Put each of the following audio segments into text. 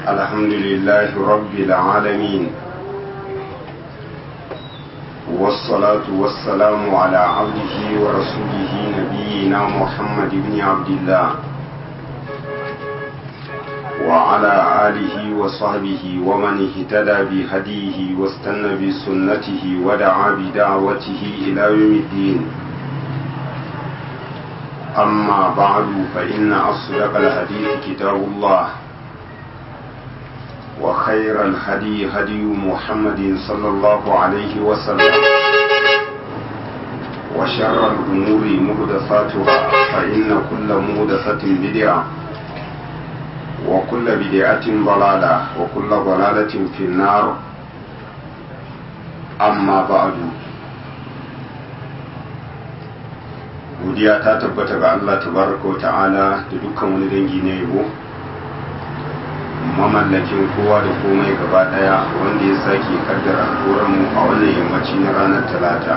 الحمد لله رب العالمين والصلاة والسلام على عبده ورسوله نبينا محمد بن عبد الله وعلى آله وصحبه ومن اهتدى بهديه واستنى بسنته ودعا بدعوته إلى يوم الدين أما بعد فإن أصدق الحديث كتاب الله وخير الهدي هدي محمد صلى الله عليه وسلم وشر الأمور محدثاتها فإن كل محدثة بدعة وكل بدعة ضلالة وكل ضلالة في النار أما بعد godiya ta tabbata ga Allah tabaraka wa ta'ala da dukkan wani dangi na yabo mamallakin kowa da komai gaba daya wanda ya sake kaddara mu a wannan yammaci na ranar talata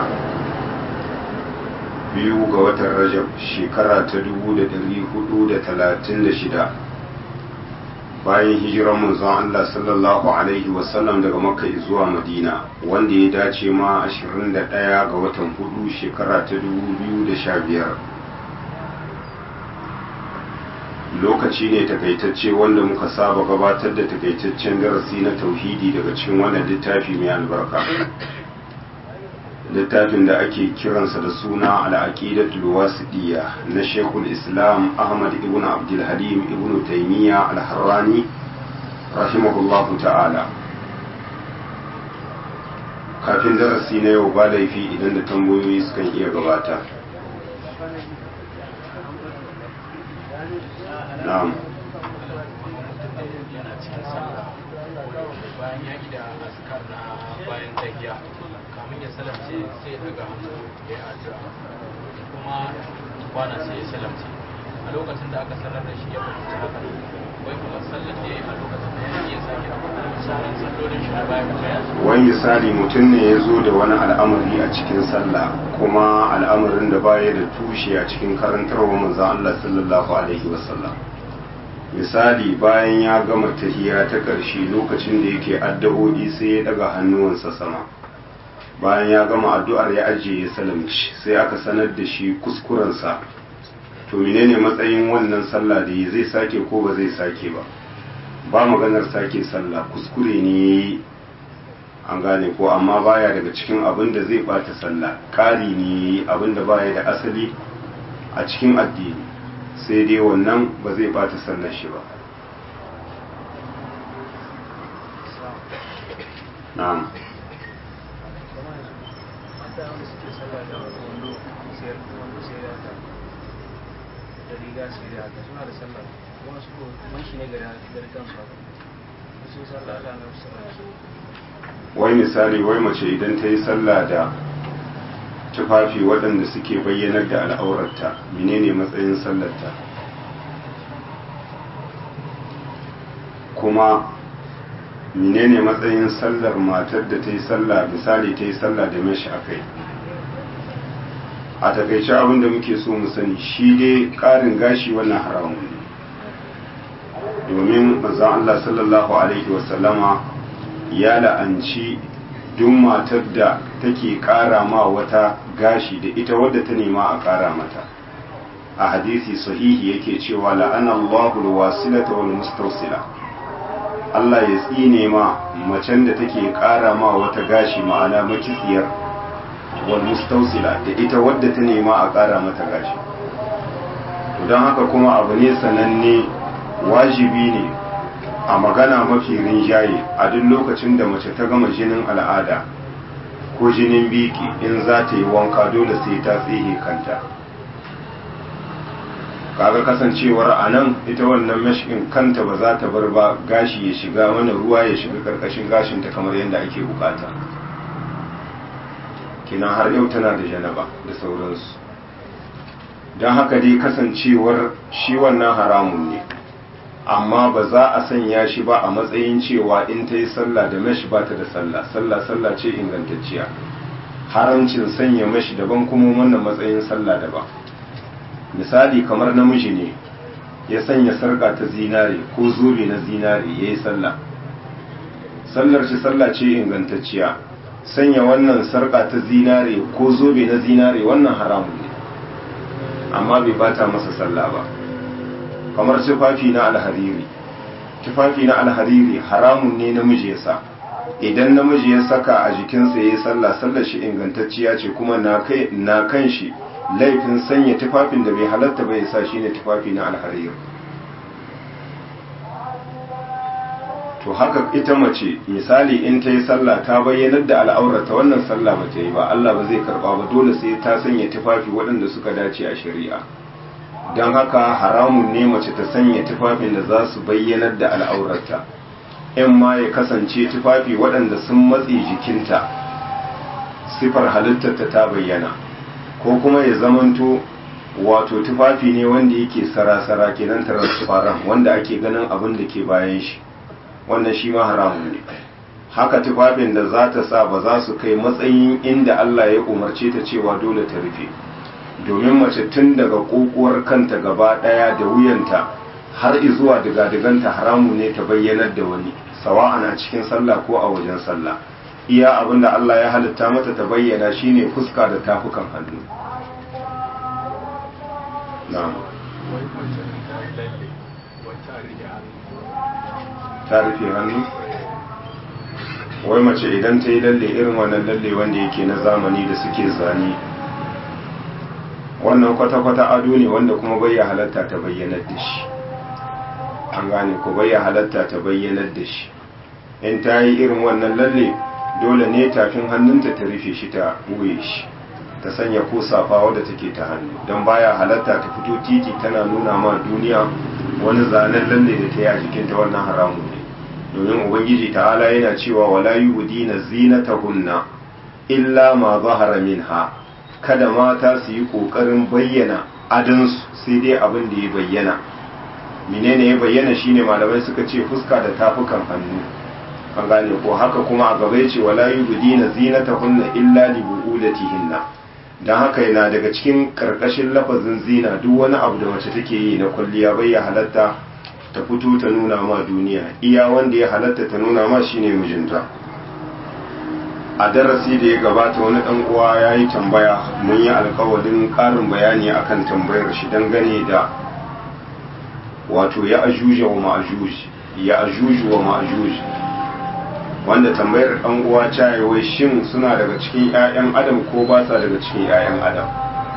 biyu ga watan rajab shekara ta dubu da dari hudu da talatin da shida bayan hijiran manzon Allah sallallahu alaihi wasallam daga makka zuwa madina wanda ya dace ma 21 ga watan hudu shekara ta 2015 lokaci ne takaitacce wanda muka saba gabatar da takaitaccen darasi na tauhidi daga cikin wannan littafi mai albarka littafin da ake kiransa da suna al'aqidatul wasidiyya na Sheikhul Islam Ahmad ibn Abdul Halim ibn Taymiyyah al-Harrani rahimahullahu ta'ala kafin darasi na yau ba laifi idan da tambayoyi sukan iya gabata na'am bayan ya da askar na bayan tahiya kamun ya salamce sai ya daga hannu ya addu'a kuma kwana sai ya salamce a lokacin da aka sanar da shi ya fahimci haka wai kuma sallar da ya a lokacin da ya iya sake sauran sallolin shi na bayan tahiya wani misali mutum ne ya zo da wani al'amari a cikin sallah kuma al'amarin da baya da tushe a cikin karantarwa manzon Allah sallallahu alaihi wasallam misali bayan ya gama tahiya ta ƙarshe lokacin da yake addu'o'i sai ya daga hannuwansa sama bayan ya gama addu'ar ya ajiye ya salamci sai aka sanar da shi kuskurensa to menene matsayin wannan sallah da zai sake ko ba zai sake ba ba maganar sake sallah kuskure ne an gane ko amma baya daga cikin abin da zai bata sallah ƙari ne abin da baya da asali a cikin addini sai dai wannan ba zai bata sallar shi ba na'am riga su da haka suna da sallah kuma su man shi ne gari gari kansu haka su sallah da na sallah wai misali wai mace idan ta yi sallah da tufafi waɗanda suke bayyanar da al'aurarta menene matsayin sallarta kuma menene matsayin sallar matar da ta yi sallah misali ta yi sallah da mashi a kai a takaice abin da muke so mu sani shi dai ƙarin gashi wannan haramun ne domin manzon Allah sallallahu alaihi wasallama ya la'anci duk matar da take ƙara ma wata gashi da ita wadda ta nema a ƙara mata a hadisi sahihi yake cewa la'ana Allahu alwasilata wal mustawsila Allah ya tsine ma macen da take ƙara ma wata gashi ma'ana makisiyar wal mustawsila da ita wadda ta nema a ƙara mata gashi don haka kuma abu ne sananne wajibi ne a magana mafi rinjaye a duk lokacin da mace ta gama jinin al'ada ko jinin biki in za ta yi wanka dole sai ta tsihe kanta kaga kasancewar a nan ita wannan mashikin kanta ba za ta bar ba gashi ya shiga mana ruwa ya shiga karkashin gashinta kamar yadda ake bukata kina har yau tana da janaba da sauransu don haka dai kasancewar shi wannan haramun ne amma ba za a sanya shi ba a matsayin cewa in ta yi sallah da mashi ba ta da sallah sallah sallah ce ingantacciya haramcin sanya mashi daban kuma wannan matsayin sallah daban misali kamar namiji ne ya sanya sarka ta zinare ko zobe na zinare ya yi sallah sallar shi sallah ce ingantacciya sanya wannan sarka ta zinare ko zobe na zinare wannan haramun ne amma bai bata masa sallah ba kamar tufafi na alhariri tufafi na alhariri haramun ne namiji ya sa idan namiji ya saka a jikinsa ya yi sallah sallar shi ingantacciya ce kuma na kan shi laifin sanya tufafin da bai halatta bai sa shi ne tufafi na alhariri to haka ita mace misali in ta yi sallah ta bayyanar da al'aurata wannan sallah ba ta yi ba Allah ba zai karba ba dole sai ta sanya tufafi waɗanda suka dace a shari'a don haka haramun ne mace ta sanya tufafin da za su bayyanar da al'aurata in ma ya kasance tufafi waɗanda sun matse jikinta sifar halittarta ta bayyana ko kuma ya zamanto wato tufafi ne wanda yake sara-sara kenan transparent wanda ake ganin abin da ke bayan shi wannan shi ma haramun ne haka tufafin da za ta sa ba za su kai matsayin inda Allah ya umarce ta cewa dole ta rufe domin mace tun daga kokuwar kanta gaba daya da wuyanta har zuwa diga-diganta haramu ne ta bayyanar da wani sawa'an a cikin sallah ko a wajen sallah iya abin da Allah ya halitta mata ta bayyana shine fuska da tafukan hannu na'am ta rufe hannu wai mace idan ta yi lalle irin wannan lalle wanda yake na zamani da suke zane wannan kwata-kwata ado ne wanda kuma bai halatta ta bayyanar da shi an gane ko bai halatta ta bayyanar da shi in ta yi irin wannan lalle dole ne tafin hannunta ta rufe shi ta buye shi ta sanya ko safa wadda take ta hannu don baya halatta ta fito titi tana nuna ma duniya wani zanen lalle da ta yi a jikinta wannan haramun ne domin ubangiji ta'ala yana cewa wala yubdina zinatahunna illa ma zahara minha kada mata su yi kokarin bayyana adansu sai dai abin da ya bayyana menene ya bayyana shine malamai suka ce fuska da tafukan hannu an gane ko haka kuma a gaba yace wala yubdina zinatahunna illa li buulatihinna dan haka yana daga cikin karkashin lafazin zina duk wani abu da mace take yi na kwalliya bai ya halatta ta fito ta nuna ma duniya iya wanda ya halatta ta nuna ma shine mijinta a darasi da ya gabata wani dan uwa ya yi tambaya mun yi alkawarin karin bayani akan tambayar shi dangane da wato ya ajuja wa ma'ajuj ya ajuju wa ma'ajuj wanda tambayar dan uwa ta wai shin suna daga cikin 'ya'yan adam ko ba sa daga cikin 'ya'yan adam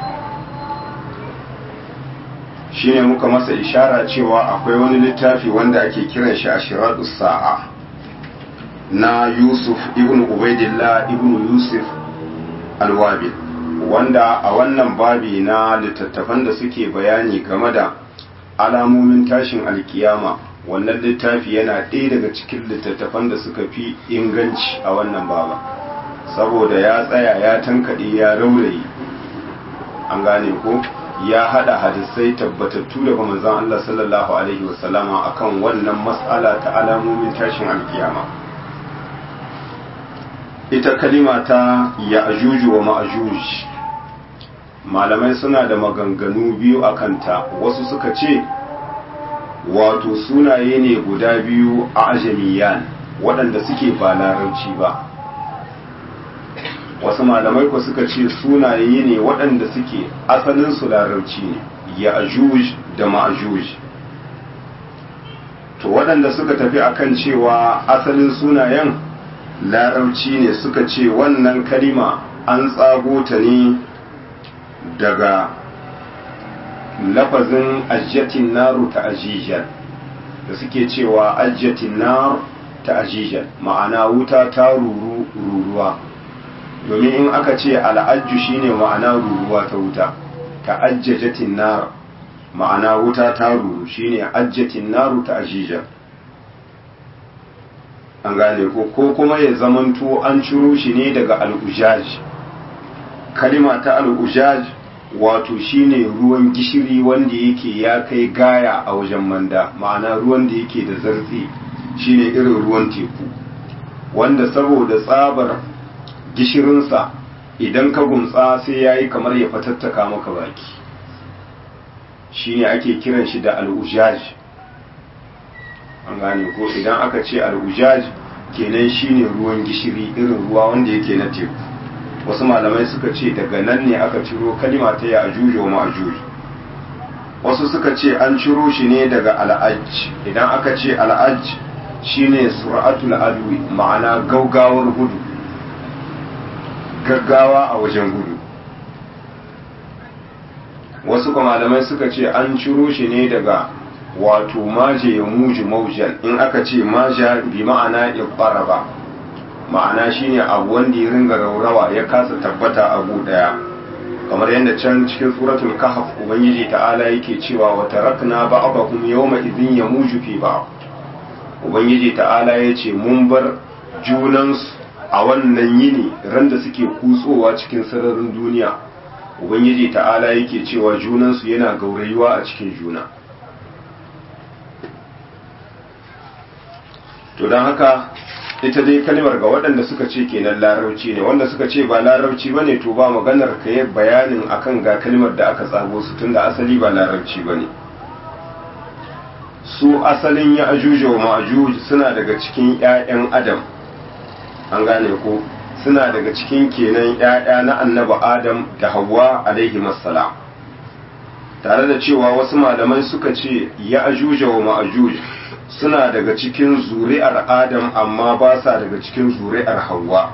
shine muka masa ishara cewa akwai wani littafi wanda ake kiran shi a shiradus sa'a na yusuf ibn ubaidillah ibn yusuf alwabil wanda a wannan babi na littattafan da suke bayani game da alamomin tashin alkiyama wannan littafi yana ɗaya daga cikin littattafan da suka fi inganci a wannan baba saboda ya tsaya ya tankaɗe ya raurayi an gane ko ya hada hadisai tabbatattu daga manzon Allah sallallahu alaihi wasallama akan wannan mas'ala ta alamomin tashin alkiyama ita kalima ta ya'juj wa ma'juj malamai suna da maganganu biyu akan ta wasu suka ce wato sunaye ne guda biyu a ajamiyan waɗanda suke ba larabci ba wasu malamai ko suka ce sunaye ne waɗanda suke asalin su larabci ne ya ajuj da ma'ajuj to waɗanda suka tafi akan cewa asalin sunayen larabci ne suka ce wannan kalima an tsago ta ne daga lafazin ajjatin naru ta ajijan da suke cewa ajjatin naru ta ajijan ma'ana wuta ta ruru ruruwa domin in aka ce al'ajju shine ma'ana ruruwa ta wuta ta ajjajatin nar ma'ana wuta ta ruru shine ajjatin naru ta ajijan an gane ko ko kuma ya zamanto an ciro shi ne daga al'ujaj kalima ta al'ujaj wato shine ruwan gishiri wanda yake ya kai gaya a wajen manda ma'ana ruwan da yake da zartsi shine irin ruwan teku wanda saboda tsabar gishirinsa idan ka gumtsa sai ya yi kamar ya fatattaka maka baki shine ake kiran shi da al'ujaj an gane ko idan aka ce al'ujaj kenan shine ruwan gishiri irin ruwa wanda yake na teku wasu malamai suka ce daga nan ne aka ciro kalima ta ya ajuju wa ma'ajuj wasu suka ce an ciro shi ne daga al'aj idan aka ce al'aj shine sur'atul adwi ma'ana gaugawar gudu gaggawa a wajen gudu wasu kuma malamai suka ce an ciro shi ne daga wato maje ya muji maujan in aka ce maja bi ma'ana ba ma'ana shine abu wanda ya ringa raurawa ya kasa tabbata abu daya kamar yadda can cikin suratul kahf ubangiji ta'ala yake cewa wa tarakna ba'dakum yawma idhin yamuju fi ba'd ubangiji ta'ala yace mun bar junansu a wannan yini ran da suke kutsowa cikin sararin duniya ubangiji ta'ala yake cewa junansu yana gaurayuwa a cikin juna to don haka ita dai kalmar ga waɗanda suka ce kenan larauci ne wanda suka ce ba larauci ba ne to ba maganar ka yi bayanin akan ga kalmar da aka tsago su tunda asali ba larauci ba ne su asalin ya ajuja wa ma'ajuj suna daga cikin 'ya'yan adam an gane ko suna daga cikin kenan 'ya'ya na annaba adam da hawa alaihi masala tare da cewa wasu malamai suka ce ya ajuja wa ma'ajuj suna daga cikin zuri'ar adam amma ba sa daga cikin zuri'ar hawa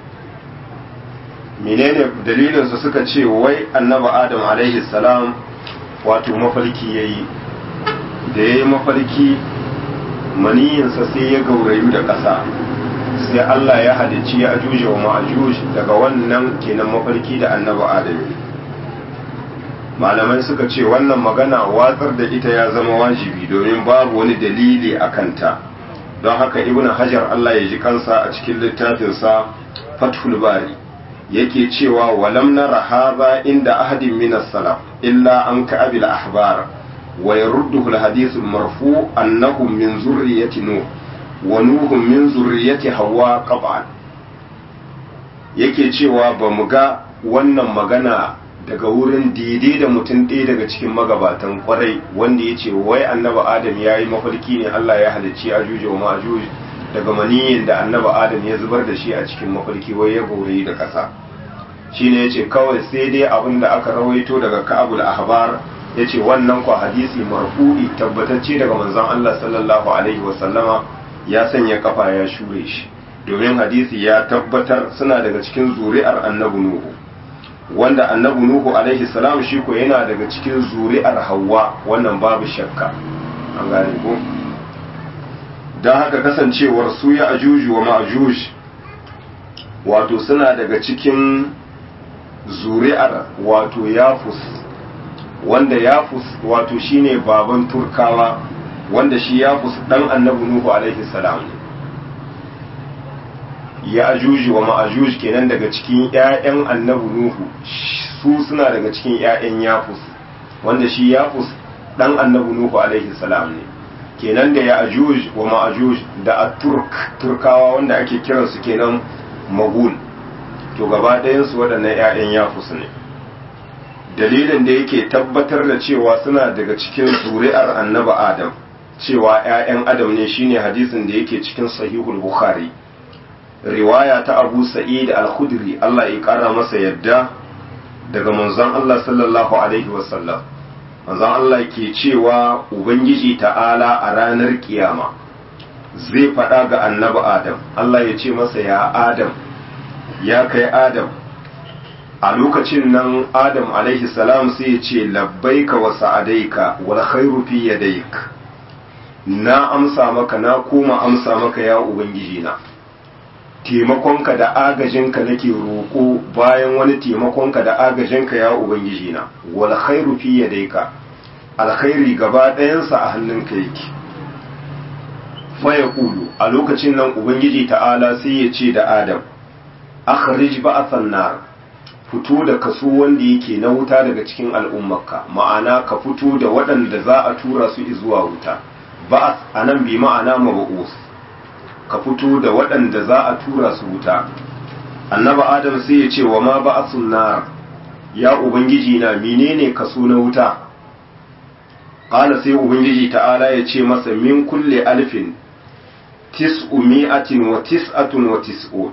menene dalilinsu suka ce wai annaba adam alaihi salam wato mafarki ya yi da ya yi mafarki maniyinsa sai ya gaurayu da ƙasa sai Allah ya halicci ya ajuje wa ma'ajuj daga wannan kenan mafarki da annaba adam malamai suka ce wannan magana watsar da ita ya zama wajibi domin babu wani dalili a kanta don haka ibn hajar Allah ya ji kansa a cikin littafinsa fathul bari yake cewa walam nara hadha inda ahadin min as-salaf illa an ka'abil ahbar wa yarudduhu al-hadith al-marfu annahum min zurriyyati nuh wa nuhum min zurriyyati hawa qat'an yake cewa ba mu ga wannan magana daga wurin daidai da mutum ɗaya daga cikin magabatan kwarai wanda ya ce wai annaba adam ya yi mafarki ne Allah ya halicci ajuj wa ma'ajuj daga maniyin da annaba adam ya zubar da shi a cikin mafarki wai ya gaurayi da ƙasa shine ya ce kawai sai dai abin da aka rawaito daga ka'abul ahbar ya ce wannan kwa hadisi marfu'i tabbatacce daga manzon Allah sallallahu alaihi wa sallama ya sanya kafa ya shure shi domin hadisi ya tabbatar suna daga cikin zuri'ar annabi nuhu wanda annabi nuhu alaihi salam shi ko yana daga cikin zuri'ar hawa wannan babu shakka an gane ko don haka kasancewar su ya ajuju wa ma'ajuj wato suna daga cikin zuri'ar wato yafus wanda yafus wato shine baban turkawa wanda shi yafus dan annabi nuhu alaihi salam ya ajuji wa ma'ajuj kenan daga cikin ƴaƴan annabi nuhu su suna daga cikin ƴaƴan yafus wanda shi yafus dan annabi nuhu alaihi salam ne kenan da ya ajuj wa ma'ajuj da at-turk turkawa wanda ake kiransu kenan magul to gaba ɗayan su waɗannan ƴaƴan yafus ne dalilin da yake tabbatar da cewa suna daga cikin zuri'ar annabi adam cewa ƴaƴan adam ne shine hadisin da yake cikin sahihul bukhari riwaya ta abu sa'id al-khudri Allah ya kara masa yadda daga manzon Allah sallallahu alaihi wasallam manzon Allah ke cewa ubangiji ta'ala a ranar kiyama zai faɗa ga annabi adam Allah ya ce masa ya adam ya kai adam a lokacin nan adam alaihi salam sai ya ce labbaika wa sa'adaika wal khairu fi yadayk na amsa maka na koma amsa maka ya ubangiji na taimakonka da agajinka nake roƙo bayan wani taimakonka da agajinka ya ubangiji na wal khairu fi yadayka alkhairi gaba ɗayansa a hannunka yake fa yaqulu a lokacin nan ubangiji ta'ala sai ya ce da adam akhrij ba'athan nar fito da kaso wanda yake na wuta daga cikin al'ummarka ma'ana ka fito da waɗanda za a tura su zuwa wuta ba'ath anan bi ma'ana mab'us ka fito da waɗanda za a tura su wuta annaba adam sai ya ce wa ma ba nar ya ubangiji na menene kaso na wuta qala sai ubangiji ta'ala ya ce masa min kulle alfin tis'umi'atin wa tis'atun wa tis'un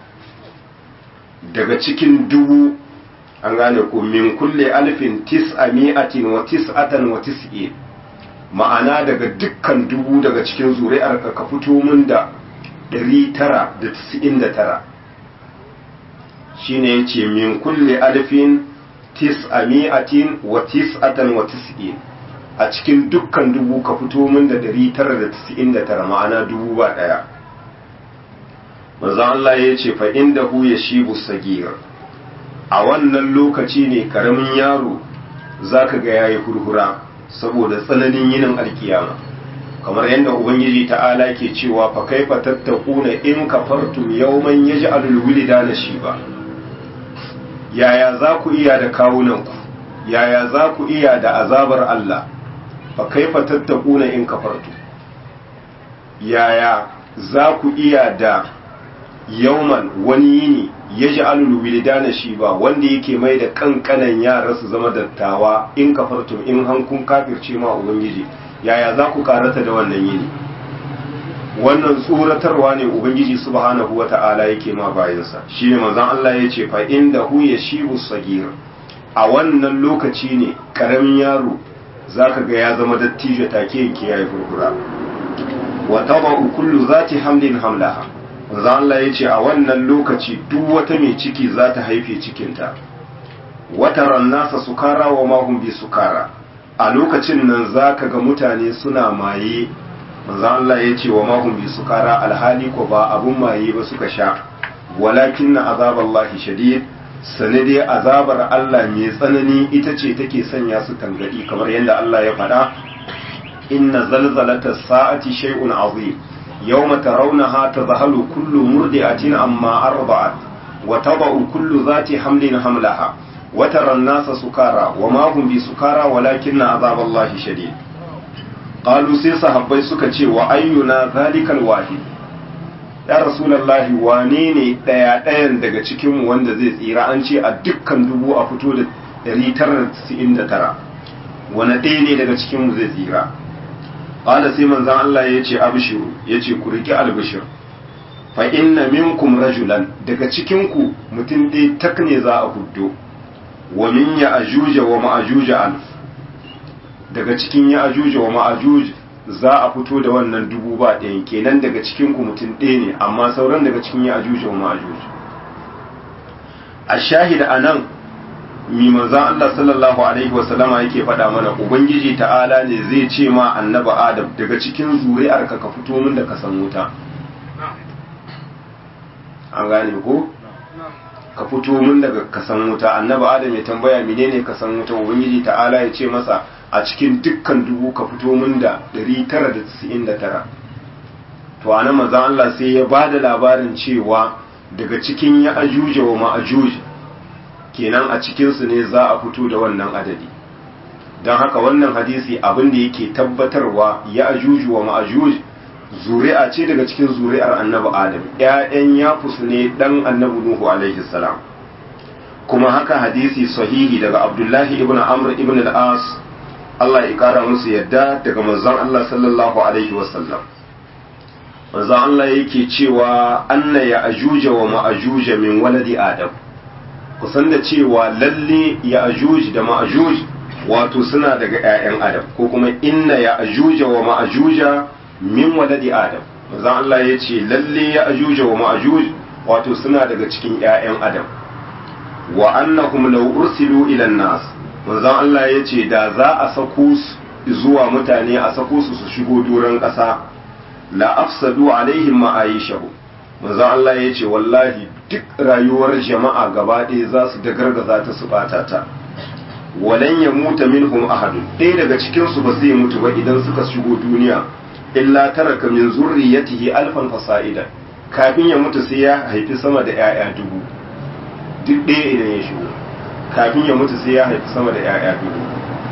daga cikin dubu an gane ko min kulle alfin tis'ami'atin wa tis'atan wa tis'in ma'ana daga dukkan dubu daga cikin zuri'ar ka ka fito min da 999 shine yace min kulle alfin tis'ami'atin wa tis'atan wa tis'in a cikin dukkan dubu ka fito min da 999 ma'ana dubu ba daya manzo Allah ya ce fa indahu yashibu sagir a wannan lokaci ne karamin yaro zaka ga yayi hurhura saboda tsananin yinin alkiyama kamar yadda ubangiji ta'ala ke cewa fa kaifa tattakuna in kafartum yawman yaj'alul wilidana shiba yaya za ku iya da kawunanku yaya za ku iya da azabar Allah fa kaifa tattakuna in kafartum yaya za ku iya da yauman wani yini ya ji alulu wilidana shi ba wanda yake mai da kankanan yara su zama dattawa in kafartum in hankun kafirce ma ubangiji yaya za ku karata da wannan yini wannan tsoratarwa ne ubangiji subhanahu wa ta'ala yake ma bayansa shi ne manzon Allah ya ce fa inda hu ya shibu sagir a wannan lokaci ne karamin yaro zaka ga ya zama dattijo take yanke yayi furfura wa taba'u kullu zati hamlin hamlaha manzo Allah ya ce a wannan lokaci duk wata mai ciki za ta haife cikinta wata rannasa sukara wa mahum bi sukara a lokacin nan za ka ga mutane suna maye manzo Allah ya ce wa mahum bi sukara alhali ko ba abun maye ba suka sha walakin na azaballahi shadid sane dai azabar Allah mai tsanani ita ce take sanya su tangadi kamar yadda Allah ya faɗa inna zalzalata sa'ati shay'un azim يوم ترونها تذهل كل مرضعة عما أرضعت وتضع كل ذات حمل حملها وترى الناس سكارى وما هم بسكارى ولكن عذاب الله شديد قالوا سي صحابي suka ce wa ayyuna zalikal wahid ya rasulullahi wane ne daya dayan daga cikin mu wanda zai tsira an ce a dukkan dubu a fito da 999 wane ɗaya ne daga cikin mu zai tsira qala sai manzon Allah ya ce abshiru ya ce ku riki albishir fa inna minkum rajulan daga cikin ku mutum dai tak ne za a huddo wa min ya ajuja wa ma'ajuja alf daga cikin ya ajuja wa ma'ajuj za a fito da wannan dubu ba ɗayan kenan daga cikin ku mutum ɗaya ne amma sauran daga cikin ya ajuja wa ma'ajuj a shahida anan mi manzan Allah sallallahu alaihi wasallama yake faɗa mana ubangiji ta'ala ne zai ce ma annaba adam daga cikin zuri'arka ka fito min da kasan wuta an gane ko ka fito min daga kasan wuta annaba adam ya tambaya menene kasan wuta ubangiji ta'ala ya ce masa a cikin dukkan dubu ka fito min da 999 to anan manzan Allah sai ya bada labarin cewa daga cikin ya ajuja wa ma'ajuj kenan a cikinsu ne za a fito da wannan adadi don haka wannan hadisi abin da yake tabbatarwa ya ajuju wa ma'ajuj zuri'a ce daga cikin zuri'ar annabi adam ‘ya'yan yafusu ne ɗan annabi nuhu alaihi salam kuma haka hadisi sahihi daga abdullahi ibn amr ibn al-as Allah ya kara musu yadda daga manzon Allah sallallahu alaihi wasallam manzon Allah yake cewa anna ya ajuja wa ma'ajuja min waladi adam kusan da cewa lalle ya ajuj da ma'ajuj wato suna daga 'ya'yan adam ko kuma inna ya ajuja wa ma'ajuja min waladi adam manzon Allah ya ce lalle ya ajuja wa ma'ajuj wato suna daga cikin 'ya'yan adam wa annahum law ursilu ila nas manzon Allah ya ce da za a sako su zuwa mutane a sako su su shigo doron ƙasa la afsadu alaihim ma'aishahu manzon Allah ya ce wallahi duk rayuwar jama'a gaba ɗaya za su da gargaza ta su bata ta walan ya muta minhum ahadun ɗaya daga cikin su ba zai mutu ba idan suka shigo duniya illa taraka min zurriyatihi alfan fasa'ida kafin ya mutu sai ya haifi sama da 'ya'ya dubu duk ɗaya idan ya shigo kafin ya mutu sai ya haifi sama da 'ya'ya dubu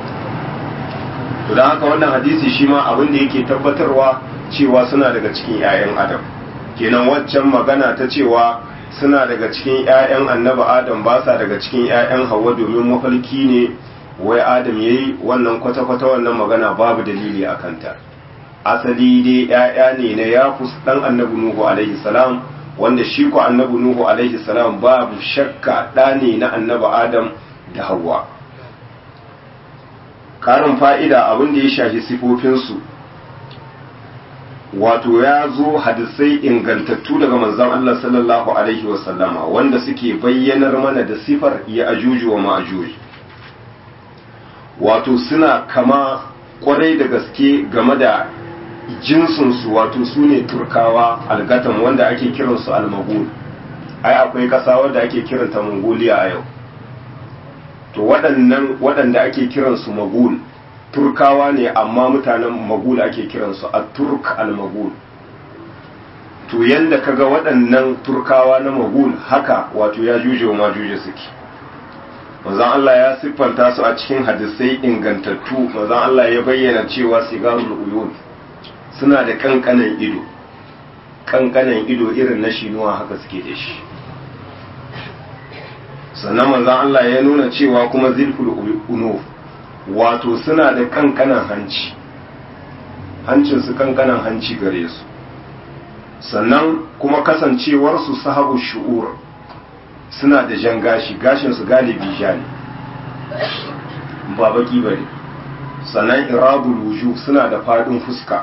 to don haka wannan hadisi shi ma abin da yake tabbatarwa cewa suna daga cikin 'ya'yan adam kenan waccan magana ta cewa suna daga cikin 'ya'yan annaba adam ba sa daga cikin 'ya'yan hawa domin mafalki ne wai adam yayi wannan kwata-kwata wannan magana babu dalili a kanta asali dai ‘ya'ya ne na yafus ɗan annabi nuhu alaihi salam wanda shi ku annabi nuhu alaihi salam babu shakka ɗa ne na annabi adam da hawa karin fa'ida abin da ya shafi sifofinsu wato ya zo hadisai ingantattu daga manzon Allah sallallahu alaihi wasallama wanda suke bayyanar mana da sifar ya ajuju wa ma'ajuj wato suna kama kwarai da gaske game da jinsinsu wato su ne turkawa algatan wanda ake kiransu almagul ai akwai ƙasa wadda ake kiranta mongolia a yau to waɗannan waɗanda ake kiransu magul turkawa ne amma mutanen magul ake kiransu a turk al-magul to yanda kaga waɗannan turkawa na magul haka wato ya juje wa majuje suke manzon Allah ya siffanta su a cikin hadisai ingantattu manzon Allah ya bayyana cewa sigarul uyun suna da kankanan ido kankanan ido irin na shinuwa haka suke da shi sannan manzon Allah ya nuna cewa kuma zilful unuf wato suna da kankanan hanci hancinsu kankanan hanci gare su sannan kuma kasancewarsu sahabu shu'ur suna da jan gashi gashinsu galibi ja ne ba baki bane sannan irabul wujuh suna da fadin fuska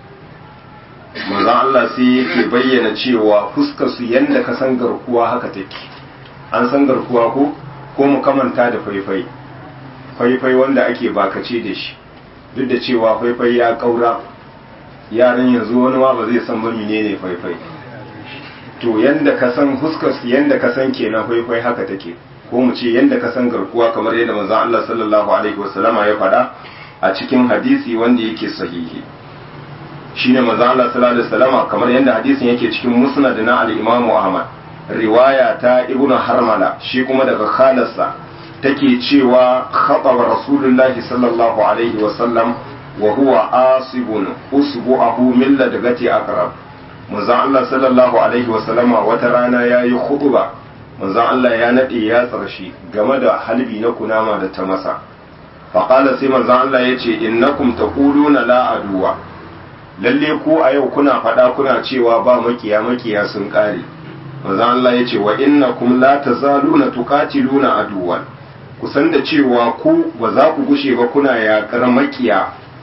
manzon Allah sai yake bayyana cewa fuskar su yanda ka san garkuwa haka take an san garkuwa ko ko mu kamanta da faifai faifai wanda ake bakace da shi duk da cewa faifai ya kaura yaran yanzu wani ma ba zai san ba menene faifai to yanda ka san huskar yanda ka san kenan faifai haka take ko mu ce yanda ka san garkuwa kamar yadda manzon Allah sallallahu alaihi wasallama ya faɗa a cikin hadisi wanda yake sahihi shine manzon Allah sallallahu alaihi wasallama kamar yadda hadisin yake cikin musnad na al-Imam Ahmad riwaya ta Ibn Harmala shi kuma daga khalarsa take cewa khataba rasulullahi sallallahu alaihi wasallam wa huwa asibun usbu'ahu min ladgati aqrab manzon Allah sallallahu alaihi wasallama wata rana yayi khutba manzon Allah ya nade ya tsarshi game da halbi na kunama da ta masa faqala sai manzon Allah yace innakum taquluna la aduwa lalle ku a yau kuna faɗa kuna cewa ba makiya makiya sun kare manzon Allah yace wa innakum la tazaluna tuqatiluna aduwan kusan da cewa ku ba za ku gushe ba kuna yaƙar makiya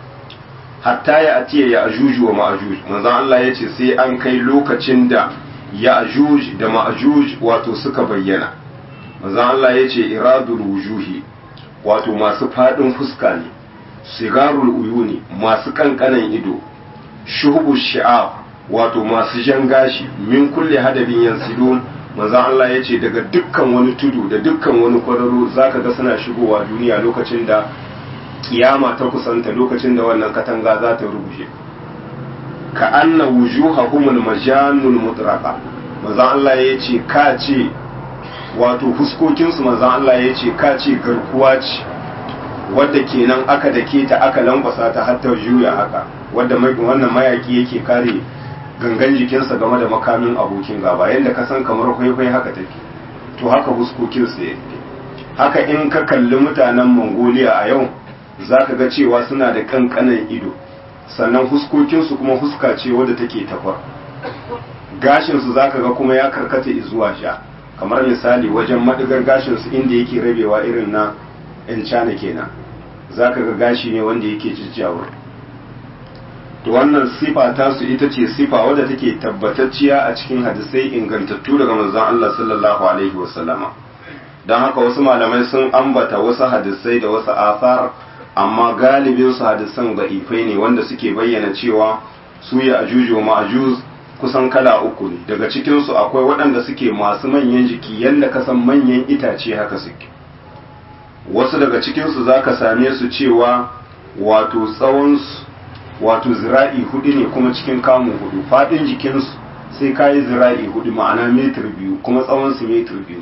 hatta ya atiya ya ajuju wa ma'ajuj manzon Allah ya ce sai an kai lokacin da ya ajuj da ma'ajuj wato suka bayyana manzon Allah ya ce iradul wujuhi wato masu faɗin fuska ne sigarul uyuni masu kankanan ido shuhubu shi'ab wato masu jan gashi min kulle hadabin yansidun manzon Allah ya ce daga dukkan wani tudu da dukkan wani kwararo zaka ga suna shigowa duniya lokacin da kiyama ta kusanta lokacin da wannan katanga za ta rubuce ka anna wujuhahumul majanul mutraqa manzon Allah ya ce ka ce wato fuskokinsu manzon Allah ya ce ka ce garkuwa ce wadda kenan aka dake ta aka lambasa ta har ta juya haka wadda wannan mayaki yake kare gangan jikinsa game da makamin abokin gaba yadda ka san kamar kwaikwaai haka take to haka huskokinsu yake haka in ka kalli mutanen mongolia a yau za ka ga cewa suna da kankanan ido sannan huskokinsu kuma huska ce wadda take takwar gashinsu za ka ga kuma ya karkata zuwa sha kamar misali wajen madigar gashinsu inda yake rabewa irin na 'yan cana kenan za ka ga gashi ne wanda yake jijjawar to wannan sifa tasu ita ce sifa wadda take tabbatacciya a cikin hadisai ingantattu daga manzon Allah sallallahu alaihi wasallama don haka wasu malamai sun ambata wasu hadisai da wasu asar amma galibin su hadisan da'ifai ne wanda suke bayyana cewa su ya ajuju wa ma'ajuz kusan kala uku ne daga cikin su akwai waɗanda suke masu manyan jiki yadda ka san manyan itace haka suke wasu daga cikin su zaka same su cewa wato tsawon su wato zira'i hudu ne kuma cikin kamun hudu fadin jikinsu sai kayi zira'i hudu ma'ana metir biyu kuma tsawon su metir biyu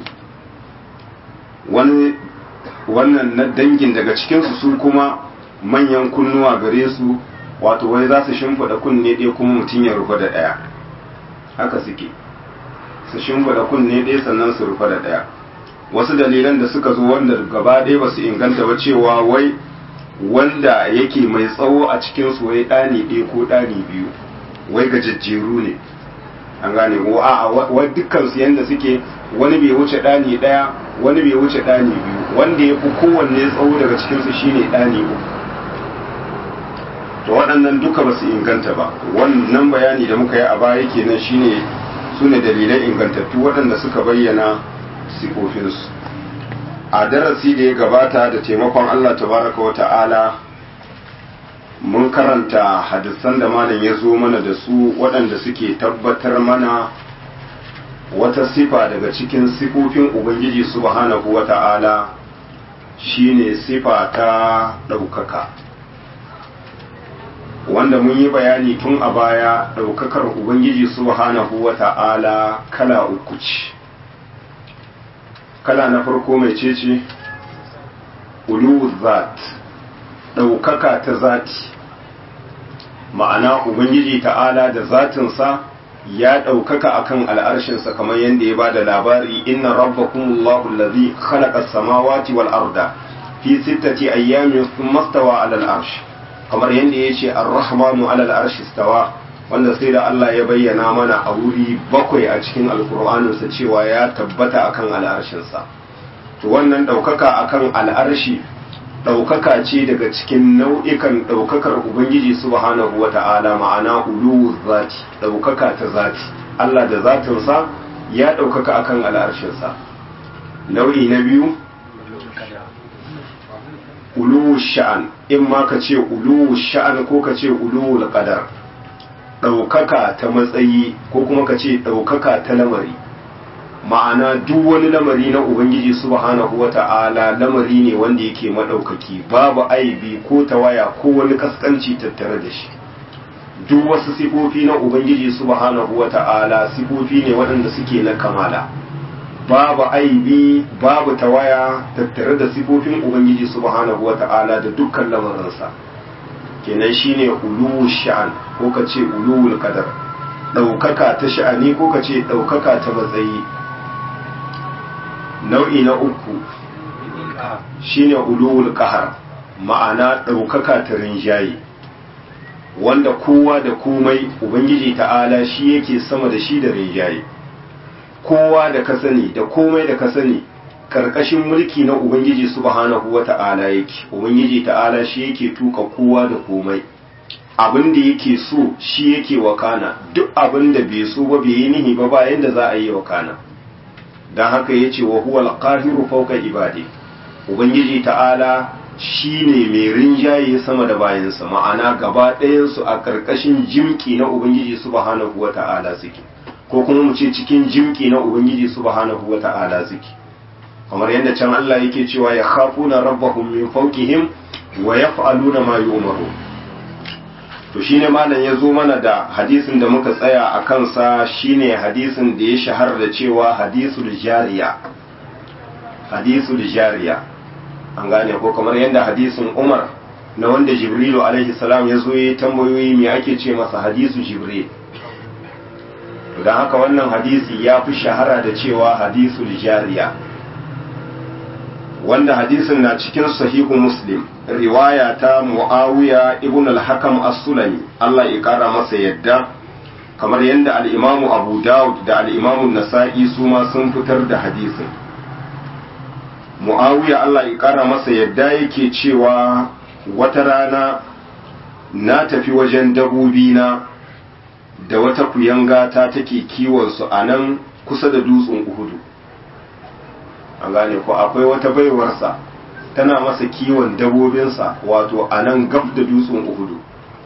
wani wannan na dangin daga cikinsu su kuma manyan kunnuwa gare su wato wai za su shimfiɗa kunne ɗaya kuma mutum ya rufe da ɗaya haka suke su shimfiɗa kunne ɗaya sannan su rufe da ɗaya wasu dalilan da suka zo wanda gaba ɗaya ba su inganta ba cewa wai wanda yake mai tsawo a cikin su wai ɗani ɗaya ko ɗani biyu wai gajejjeru ne an gane ko a wa dukkan su yanda suke wani bai wuce ɗani ɗaya wani bai wuce ɗani biyu wanda ya fi kowanne tsawo daga cikin su shine ɗani uku to waɗannan duka ba su inganta ba wannan bayani da muka yi a baya kenan shine su ne dalilai ingantattu waɗanda suka bayyana sifofinsu a darasi da ya gabata da taimakon Allah tabaraka wa ta'ala mun karanta hadisan da malam ya zo mana da su waɗanda suke tabbatar mana wata sifa daga cikin sifofin ubangiji subhanahu wa ta'ala shine sifa ta ɗaukaka wanda mun yi bayani tun a baya ɗaukakar ubangiji subhanahu wa ta'ala kala uku ce kala na farko mai cece ulu zat ɗaukaka ta zati ma'ana ubangiji ta'ala da zatinsa ya ɗaukaka akan al'arshinsa kamar yadda ya ba da labari inna rabbakumullahu allazi khalaqa samawati wal arda fi sittati ayyamin thumma stawa 'ala al-arsh kamar yadda ya ce ar-rahmanu 'ala al-arshi stawa wanda sai da Allah ya bayyana mana a wuri bakwai a cikin alkur'aninsa cewa ya tabbata akan al'arshinsa to wannan ɗaukaka akan al'arshi ɗaukaka ce daga cikin nau'ikan ɗaukakar ubangiji subhanahu wa ta'ala ma'ana uluwu zati ɗaukaka ta zati Allah da zatinsa ya ɗaukaka akan al'arshinsa nau'i na biyu uluwu sha'an in ma ka ce uluwu sha'an ko ka ce uluwu qadar ɗaukaka ta matsayi ko kuma ka ce ɗaukaka ta lamari ma'ana duk wani lamari na ubangiji subhanahu wa ta'ala lamari ne wanda yake maɗaukaki babu aibi ko tawaya ko wani kaskanci tattare da shi duk wasu sifofi na ubangiji subhanahu wa ta'ala sifofi ne waɗanda suke na kamala babu aibi babu tawaya tattare da sifofin ubangiji subhanahu wa ta'ala da dukkan lamarinsa kenan shine uluwu sha'an ko ka ce uluwul qadar ɗaukaka ta sha'ani ko ka ce ɗaukaka ta matsayi nau'i na uku shine uluwul qahar ma'ana ɗaukaka ta rinjaye wanda kowa da komai ubangiji ta'ala shi yake sama da shi da rinjaye kowa da ka sani da komai da ka sani karkashin mulki na ubangiji subhanahu wata'ala yake ubangiji ta'ala shi yake tuka kowa da komai abin da yake so shi yake wakana duk abin da bai so ba bai yi nihi ba bayan da za a yi wakana don haka ya ce wa huwa alqahiru fawqa ibadi ubangiji ta'ala shine mai rinjaye sama da bayansa ma'ana gaba ɗayansu a karkashin jimki na ubangiji subhanahu wata'ala suke ko kuma mu ce cikin jimki na ubangiji subhanahu wata'ala suke kamar yadda can Allah yake cewa ya khafuna rabbahum min fawqihim wa yaf'aluna ma yu'maru to shine malam ya zo mana da hadisin da muka tsaya a kansa shine hadisin da ya shahara da cewa hadisul jariya hadisul jariya an gane ko kamar yadda hadisin Umar na wanda Jibrilu alaihi salam ya zo ya tambayoyi me ake ce masa hadisu Jibril don haka wannan hadisi ya fi shahara da cewa hadisul jariya wanda hadisin na cikin sahihu muslim riwaya ta muawiya ibn al-hakam as-sulami Allah ya kara masa yadda kamar yadda al-imamu abu dawud da al-imamu nasa'i su ma sun fitar da hadisin muawiya Allah ya kara masa yadda yake cewa wata rana na tafi wajen dabobi na da wata kuyanga ta take kiwon su a nan kusa da dutsen uhudu an gane ko akwai wata baiwarsa tana masa kiwon dabobinsa wato a nan gab da dutsen uhudu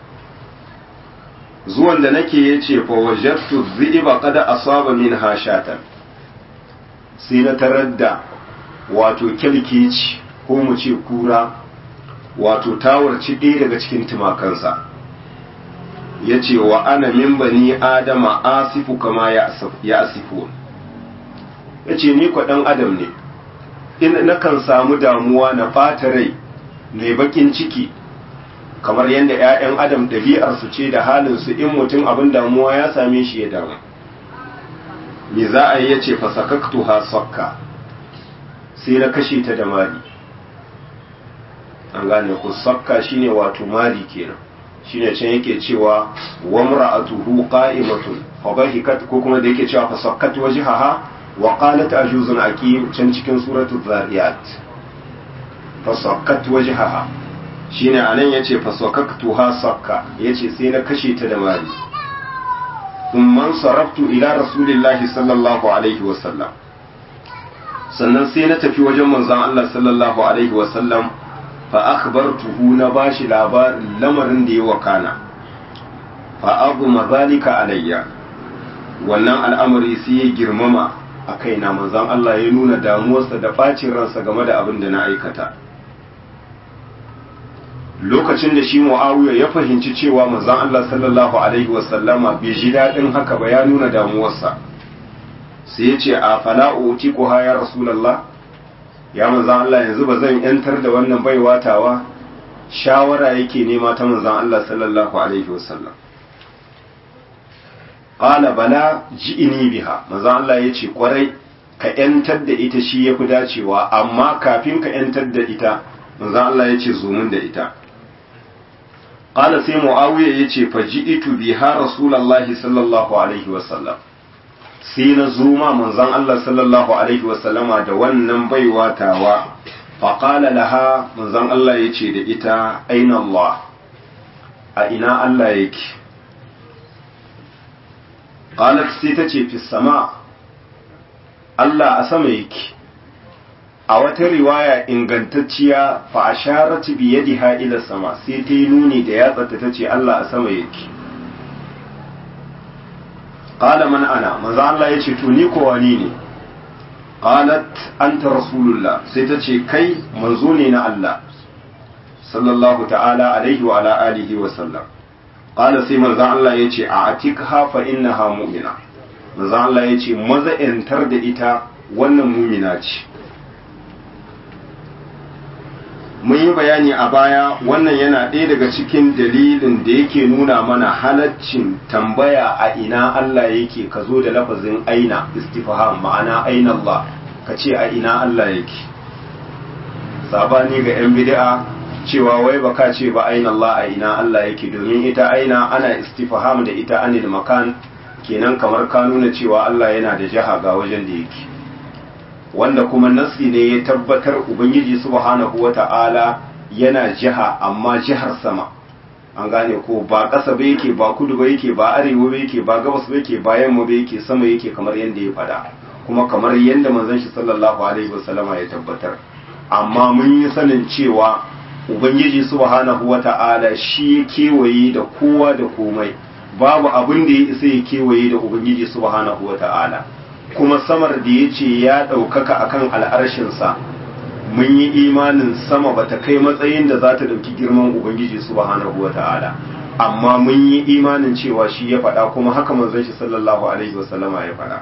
zuwan da nake ya ce fa wajattu zi'iba kada asaba min hashatan sai na tarar da wato kyalkeci ko mu ce kura wato tawarci ɗaya daga cikin tumakansa ya ce wa ana min bani adama asifu kama ya asifu ya ce ni kwaɗan adam ne in nakan samu damuwa na ɓata rai mai bakin ciki kamar yadda 'ya'yan adam ɗabi'arsu ce da halinsu in mutum abin damuwa ya same shi ya damu me za a yi ya ce fasakaktu ha sakka sai na kashe ta da mari an gane ku sakka shine wato mari kenan shine can yake cewa wa mar'atuhu qa'imatun fa bahikat ko kuma da yake cewa fa sakkat wajhaha wa qalat ajuzun aqim can cikin suratul zariyat fa sakkat wajhaha shine anan yace fa sakkatuha sakka yace sai na kashe ta da mari thumma saraftu ila rasulillahi sallallahu alaihi wa sallam sannan sai na tafi wajen manzon Allah sallallahu alaihi wa sallam fa akhbartuhu na bashi labarin lamarin da ya wakana fa abu mazalika alayya wannan al'amari sai ya girmama a kaina manzon Allah ya nuna damuwarsa da bacin ransa game da abin da na aikata lokacin da shi Muawiya ya fahimci cewa manzon Allah sallallahu alaihi wasallama bai ji dadin haka ba ya nuna damuwarsa sai ya ce a fala utiquha ya rasulullah ya manzan Allah yanzu ba zan yantar da wannan baiwa tawa shawara yake nema ta manzan Allah sallallahu alaihi wasallam qala bala ji'ini biha manzan Allah yace kwarai ka yantar da ita shi yafi dacewa amma kafin ka yantar da ita manzan Allah yace zo mun da ita qala sai muawiya yace faji'tu biha rasulullahi sallallahu alaihi wasallam sai na zo ma manzon Allah sallallahu alaihi wasallama da wannan baiwa tawa faƙala laha manzon Allah ya ce da ita aina Allah a ina Allah yake qalat sai ta ce fi sama Allah a sama yake a wata riwaya ingantacciya fa asharat bi yadiha ila sama sai ta yi nuni da yatsarta ta ce Allah a sama yake qala man ana manzo Allah yace to ni ko wani ne qalat anta rasulullah sai ta ce kai manzo ne na Allah sallallahu ta'ala alaihi wa ala alihi wa sallam qala sai manzo Allah yace a atikha fa innaha mu'mina manzo Allah yace maza yantar da ita wannan mu'mina ce mun yi bayani a baya wannan yana ɗaya daga cikin dalilin da yake nuna mana halaccin tambaya a ina Allah yake ka zo da lafazin aina istifham ma'ana aina Allah ka ce a ina Allah yake sabani ga 'yan bid'a cewa wai baka ce ba aina Allah a ina Allah yake domin ita aina ana istifham da ita anil makan kenan kamar ka nuna cewa Allah yana da jaha ga wajen da yake wanda kuma nasi ne ya tabbatar ubangiji subhanahu wata'ala yana jiha amma jihar sama an gane ko ba ƙasa ba yake ba kudu ba yake ba arewa ba yake ba gabas ba yake ba yamma ba yake sama yake kamar yadda ya faɗa kuma kamar yadda manzon shi sallallahu alaihi wasallama ya tabbatar amma mun yi sanin cewa ubangiji subhanahu wata'ala shi ya kewaye da kowa da komai babu abin da ya isa ya kewaye da ubangiji subhanahu wata'ala kuma samar da ya ce ya ɗaukaka akan al'arshinsa mun yi imanin sama bata kai matsayin da za ta ɗauki girman ubangiji subhanahu wa ta'ala amma mun yi imanin cewa shi ya faɗa kuma haka manzon shi sallallahu alaihi wasallama ya faɗa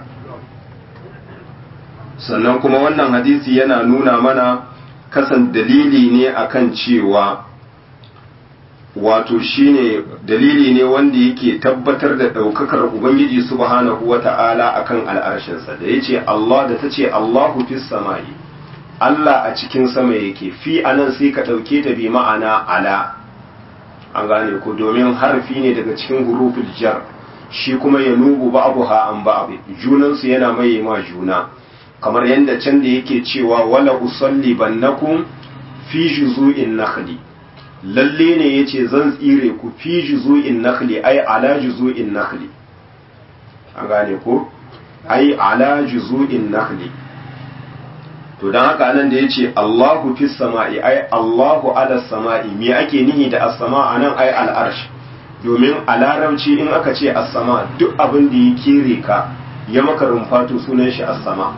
sannan kuma wannan hadisi yana nuna mana kasan dalili ne akan cewa wato shine dalili ne wanda yake tabbatar da ɗaukakar ubangiji subhanahu wa ta'ala akan al'arshinsa da ya ce Allah da ta ce Allahu fis sama'i Allah a cikin sama yake fi anan sai ka ɗauke ta bi ma'ana ala an gane ko domin harfi ne daga cikin huruful jar shi kuma ya nubu ba'abuha an ba'abi junansu yana maye ma juna kamar yadda can da yake cewa wala usalli bannakum fi juzu'in nakhli lalle ne yace zan tsire ku fi juzu'in nakhli ai ala juzu'in nakhli an gane ko ai ala juzu'in nakhli to dan haka nan da yace Allahu fis sama'i ai Allahu ala sama'i me ake nihi da as-sama anan ai al-arsh domin a larabci in aka ce as-sama duk abin da ya kere ka ya maka rumfato sunan shi as-sama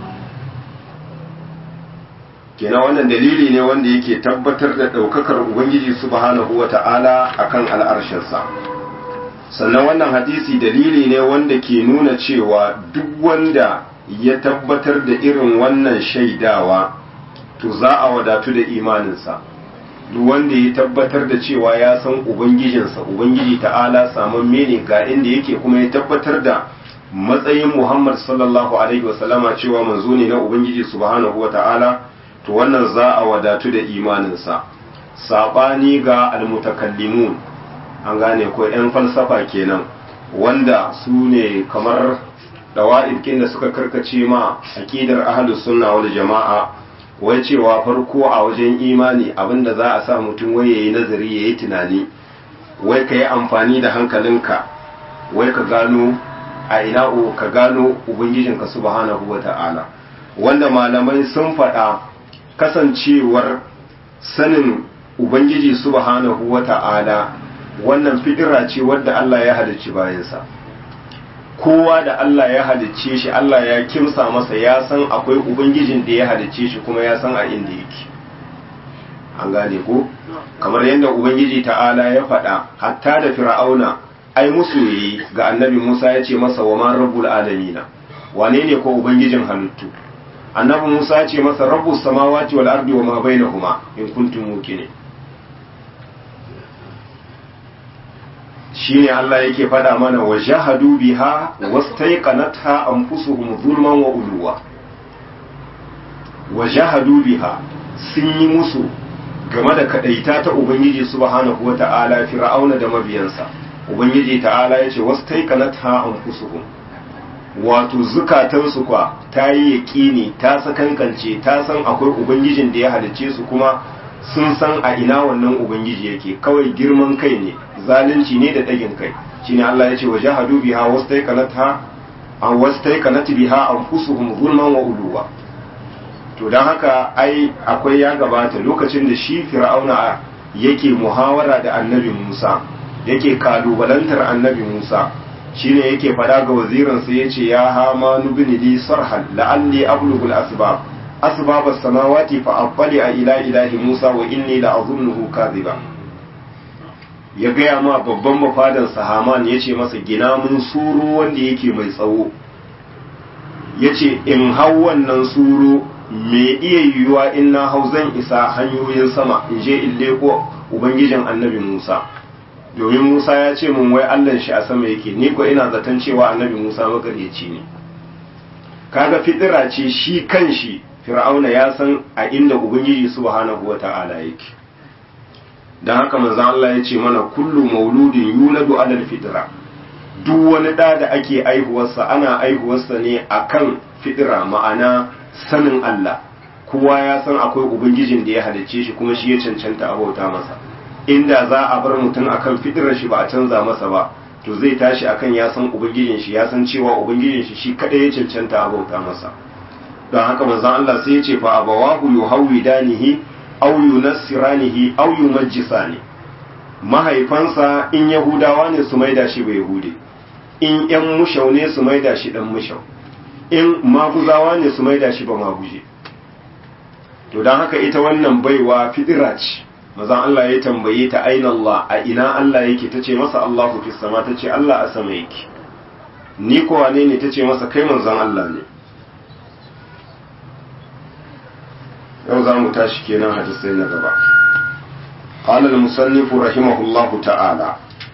kenan wannan dalili ne wanda yake tabbatar da ɗaukakar ubangiji subhanahu wata'ala akan al'arshinsa sannan wannan hadisi dalili ne wanda ke nuna cewa duk wanda ya tabbatar da irin wannan shaidawa to za a wadatu da imaninsa duk wanda ya tabbatar da cewa ya san ubangijinsa ubangiji ta'ala saman mene ga inda yake kuma ya tabbatar da matsayin muhammad sallallahu alaihi wasallama cewa manzo ne na ubangiji subhanahu wata'ala to wannan za a wadatu da imaninsa saɓani ga almutakallimun an gane ko 'yan falsafa kenan wanda su ne kamar dawa'id da suka karkace ma aƙidar ahlus sunna wal jama'a wai cewa farko a wajen imani abinda za a sa mutum wai yayi nazari yayi tunani wai ka yi amfani da hankalinka wai ka gano a ina ka gano ubangijinka subhanahu wata'ala wanda malamai sun faɗa kasancewar sanin ubangiji subhanahu wata'ala wannan fidira ce wadda Allah ya halicci bayansa kowa da Allah ya halicce shi Allah ya kimsa masa ya san akwai ubangijin da ya halicce shi kuma ya san a inda yake an gane ko kamar yadda ubangiji ta'ala ya faɗa hatta da fir'auna ai musu yi ga annabi Musa ya ce masa wa man rabbul alamina wane ne ko ubangijin halittu annabi Musa ya ce masa rabbus samawati wal ardi wa ma bainahuma in kuntum muqinin shine Allah yake faɗa mana wa jahadu biha wastaiqanatha anfusuhum zulman wa uluwa wa jahadu biha sun yi musu game da kadaita ta ubangiji subhanahu wata'ala fir'auna da mabiyansa ubangiji ta'ala yace wastaiqanatha anfusuhum wato zukatansu kwa ta yi yaƙini ta sakankance ta san akwai ubangijin da ya halicce su kuma sun san a ina wannan ubangiji yake kawai girman kai ne zalunci ne da ɗagin kai shine Allah ya ce wa jahadu biha wastaiqanatha an wastaiqanat biha anfusuhum zulman wa uluwa to dan haka ai akwai ya gabata lokacin da shi fir'auna yake muhawara da annabi Musa yake kalubalantar annabi Musa shine yake fada ga wazirin sa yace ya hama nubni li sarhan la'alli ablughu al-asbab asbab as-samawati fa aqbali ila ilahi Musa wa inni la'azunnuhu kadhiba ya gaya ma babban mafadan Haman ya ce masa gina mun suru wanda yake mai tsawo ya ce in hau wannan suru me iya yiwuwa in na hau zan isa hanyoyin sama in je in leko ubangijin annabi Musa domin Musa ya ce mun wai Allah shi a sama yake ni ko ina zaton cewa annabi Musa magaryaci ne kaga fitira ce shi kanshi fir'auna ya san a inda ubangiji subhanahu wata'ala yake dan haka manzo Allah ya ce mana kullu mauludin yuladu alal fitra duk wani da da ake aihuwarsa ana aihuwarsa ne akan fitira ma'ana sanin Allah kowa ya san akwai ubangijin da ya halicce shi kuma shi ya cancanta a bauta masa inda za a bar mutum akan fitirar shi ba a canza masa ba to zai tashi akan ya san ubangijin shi ya san cewa ubangijin shi shi kadai ya cancanta a bauta masa don haka manzon Allah sai ya ce fa abawahu yuhawidanihi aw yunassiranihi aw yumajjisani mahaifansa in yahudawa ne su maida shi ba yahude in yan mushau ne su maida shi dan mushau in maguzawa ne su maida shi ba maguje to don haka ita wannan baiwa fidira ce mazan Allah ya tambaye ta aina Allah a ina Allah yake ta ce masa Allahu fi sama ta ce Allah a sama yake ni ko wane ne ta ce masa kai manzon Allah ne yau za mu tashi kenan hadisai na gaba قال المصنف رحمه الله تعالى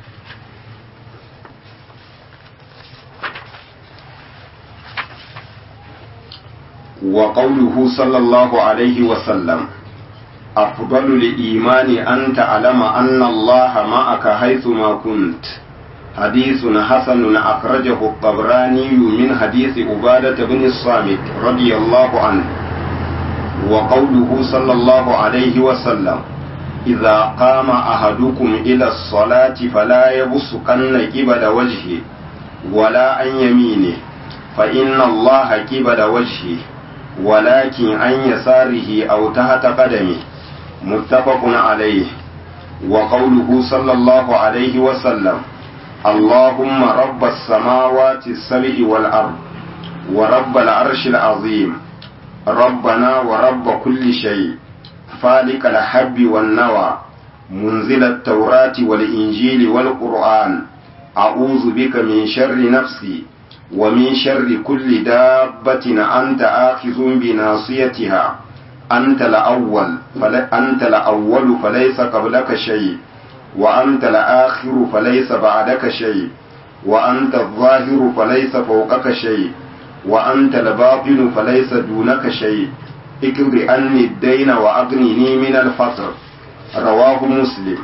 وقوله صلى الله عليه وسلم أفضل الإيمان أن تعلم أن الله معك حيثما كنت حديث حسن أخرجه الطبراني من حديث عبادة بن الصامت رضي الله عنه وقوله صلى الله عليه وسلم إذا قام أحدكم إلى الصلاة فلا يبصقن قبل وجهه ولا عن يمينه فإن الله قبل وجهه ولكن عن يساره أو تحت قدمه متفق عليه وقوله صلى الله عليه وسلم اللهم رب السماوات السبع والأرض ورب العرش العظيم ربنا ورب كل شيء فالق الحب والنوى منزل التوراة والإنجيل والقرآن أعوذ بك من شر نفسي ومن شر كل دابة أنت آخذ بناصيتها أنت الأول فلا أنت الأول فليس قبلك شيء وأنت الآخر فليس بعدك شيء وأنت الظاهر فليس فوقك شيء وأنت الباطن فليس دونك شيء اقض عني الدين وأغنني من الفقر رواه مسلم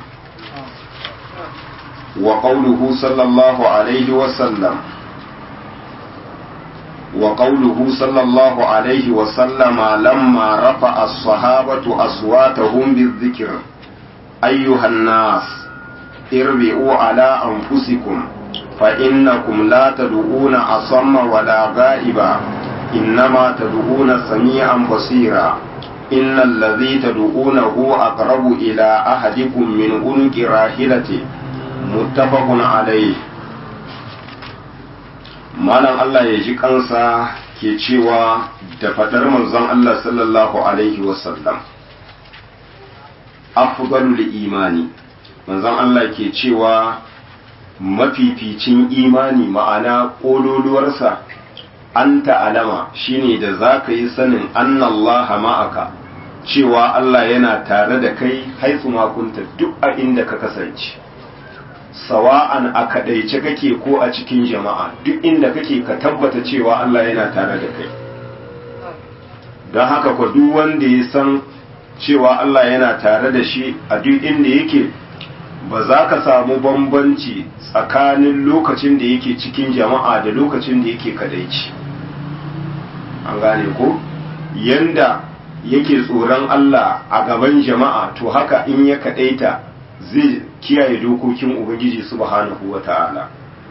وقوله صلى الله عليه وسلم وقوله صلى الله عليه وسلم لما رفع الصحابة أصواتهم بالذكر أيها الناس اربئوا على أنفسكم فإنكم لا تدعون أصم ولا غائبا إنما تدعون سميعا بصيرا إن الذي تدعونه أقرب إلى أحدكم من عنق راحلته متفق عليه malam Allah ya ji kansa ke cewa da fadar manzon Allah sallallahu alaihi wasallam afdalul imani manzon Allah ke cewa mafificin imani ma'ana ƙololuwarsa an ta'alama shine da za ka yi sanin annallaha ma'aka cewa Allah yana tare da kai haitsu makunta duk a inda ka kasance sawa'an a kaɗaice kake ko a cikin jama'a duk inda kake ka tabbata cewa Allah yana tare da kai don haka kwa duk wanda ya san cewa Allah yana tare da shi a duk inda yake ba za ka samu bambanci tsakanin lokacin da yake cikin jama'a da lokacin da yake kadaici an gane ko yanda yake tsoron Allah a gaban jama'a to haka in ya kadaita zai kiyaye dokokin ubangiji subhanahu wata'ala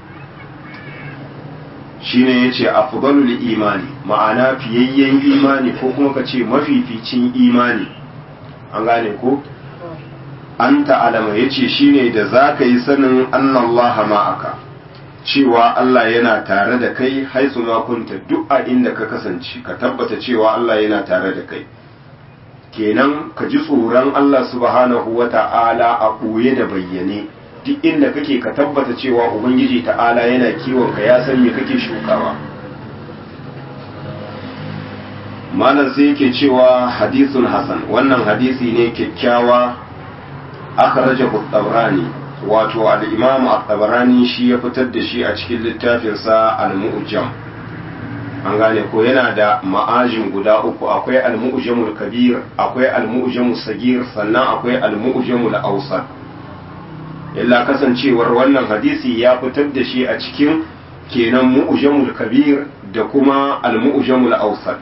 shine yace afdalul imani ma'ana fiyayyen imani ko kuma ka ce mafificin imani an gane ko an ta'alama ya ce shi ne da za ka yi sanin annallaha ma'aka cewa Allah yana tare da kai haisu makunta duk a inda ka kasance ka tabbata cewa Allah yana tare da kai kenan ka ji tsoron Allah subhanahu wa ta'ala a ɓoye da bayyane duk inda kake ka tabbata cewa ubangiji ta'ala yana kiwon ka ya san me kake shukawa malam sai yake cewa hadisun hasan wannan hadisi ne kyakkyawa akhrajahu at-tabrani wato al-imam at-tabrani shi ya fitar da shi a cikin littafinsa al-mu'jam an gane ko yana da ma'ajin guda uku akwai al-mu'jamul kabir akwai al-mu'jamul sagir sannan akwai al-mu'jamul awsat illa kasancewar wannan hadisi ya fitar da shi a cikin kenan mu'jamul kabir da kuma al-mu'jamul awsat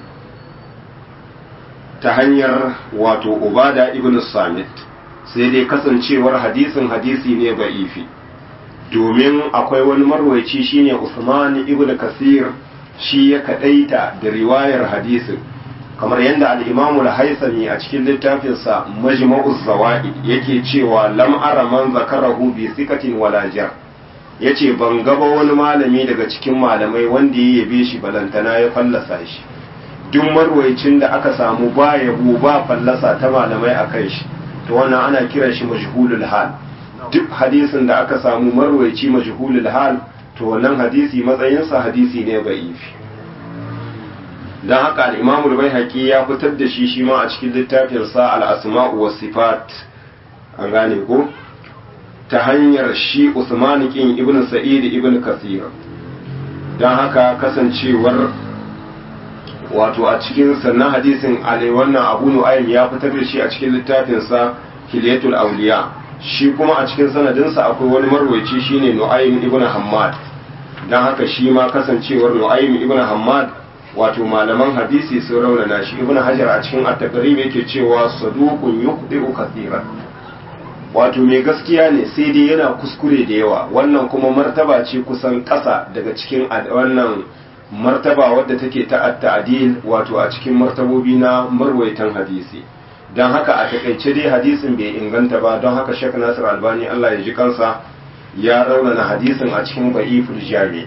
ta hanyar wato ubada ibn samit sai dai kasancewar hadisin hadisi ne ba'ifi domin akwai wani marwaici shine Usman ibn Kasir shi ya kadaita da riwayar hadisin kamar yadda al-Imam al-Haythami a cikin littafinsa Majma'uz Zawaid yake cewa lam ara man zakarahu bi sikatin wala jar yace ban gaba wani malami daga cikin malamai wanda ya yabe shi balantana ya fallasa shi duk marwaicin da aka samu ba yabo ba fallasa ta malamai akan shi to wannan ana kiran shi majhulul hal duk hadisin da aka samu marwaici majhulul hal to wannan hadisi matsayinsa hadisi ne ba'ifi dan haka al-Imam al-Baihaqi ya fitar da shi shi ma a cikin littafin sa al-Asma'u was Sifat an gane ko ta hanyar shi Usman kin Ibn Sa'id Ibn Kathir dan haka kasancewar wato a cikin sannan hadisin alai wannan abu nu'aym ya fitar da shi a cikin littafinsa hilyatul awliya shi kuma a cikin sanadinsa akwai wani marwaici shine nu'aym ibn hammad dan haka shi ma kasancewar nu'aym ibn hammad wato malaman hadisi sun raunana shi ibn hajar a cikin at-taqrib yake cewa saduqun yuqdi'u kathiran wato mai gaskiya ne sai dai yana kuskure da yawa wannan kuma martaba ce kusan ƙasa daga cikin wannan martaba wadda take ta ta'adil wato a cikin martabobi na marwaitan hadisi don haka a takaice dai hadisin bai inganta ba don haka Sheikh Nasir Albani Allah ya ji kansa ya raunana hadisin a cikin ba'iful jami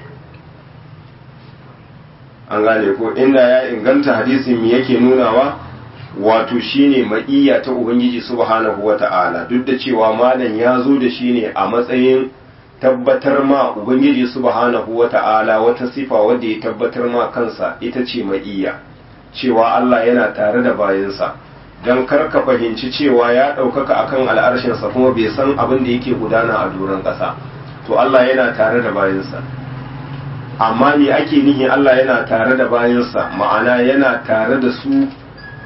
an gane ko inda ya inganta hadisin me yake nunawa wato shine ma'iyya ta ubangiji subhanahu wata'ala duk da cewa malam ya zo da shi ne a matsayin tabbatar ma ubangiji subhanahu wata'ala wata sifa wadda ya tabbatar ma kansa ita ce ma'iyya cewa Allah yana tare da bayansa don kar ka fahimci cewa ya ɗaukaka akan al'arshinsa kuma bai san abin da yake gudana a doron ƙasa to Allah yana tare da bayansa amma me ake nihi Allah yana tare da bayansa ma'ana yana tare da su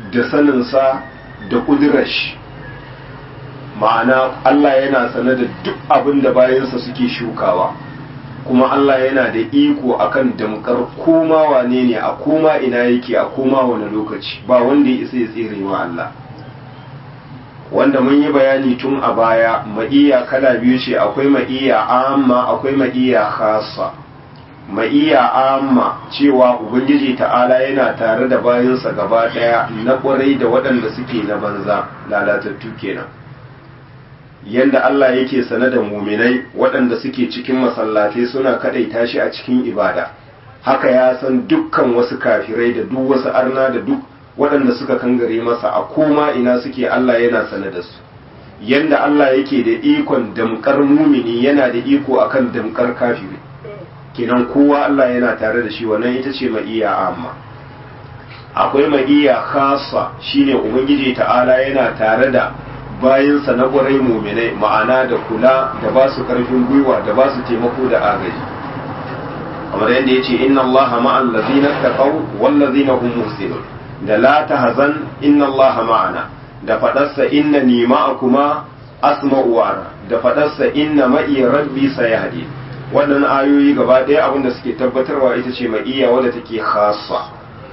da saninsa da ƙudurar shi ma'ana Allah yana sane da duk abin da bayansa suke shukawa kuma Allah yana da iko akan damkar koma wane ne a koma ina yake a koma wani lokaci ba wanda ya isa ya tsere wa Allah wanda mun yi bayani tun a baya ma'iya kala biyu ce akwai ma'iya amma akwai ma'iya khassa ma'iya amma cewa ubangiji ta'ala yana tare da bayansa gaba daya na kwarai da waɗanda suke na banza lalatattu kenan yanda Allah yake sane da muminai waɗanda suke cikin masallatai suna kadaita shi a cikin ibada haka ya san dukkan wasu kafirai da duk wasu arna da duk waɗanda suka kangare masa a koma ina suke Allah yana sane da su yanda Allah yake da ikon damkar mumini yana da iko akan damkar kafiri kenan kowa Allah yana tare da shi wannan ita ce ma'iya amma akwai ma'iya khassa shine ubangiji ta'ala yana tare da bayinsa na ƙwarai muminai ma'ana da kula da ba su ƙarfin gwiwa da ba su taimako da agaji kamar yadda ya ce inna Allah ma'al ladina taqaw wal ladina hum muhsinun da la tahzan inna Allah ma'ana da fadarsa innani ma'akuma asma'u wa da fadarsa inna ma'i rabbi sayahdi wannan ayoyi gaba ɗaya abinda suke tabbatarwa ita ce ma'iyya wadda take khassa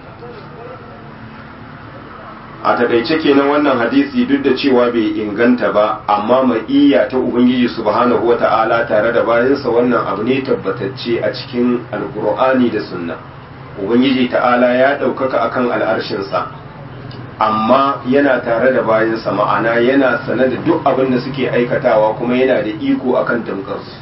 a takaice kenan wannan hadisi duk da cewa bai inganta ba amma ma'iyya ta ubangiji subhanahu wata'ala tare da bayansa wannan abu ne tabbatacce a cikin alkur'ani da sunna ubangiji ta'ala ya ɗaukaka akan al'arshinsa amma yana tare da bayansa ma'ana yana sane da duk abin da suke aikatawa kuma yana da iko akan damkarsu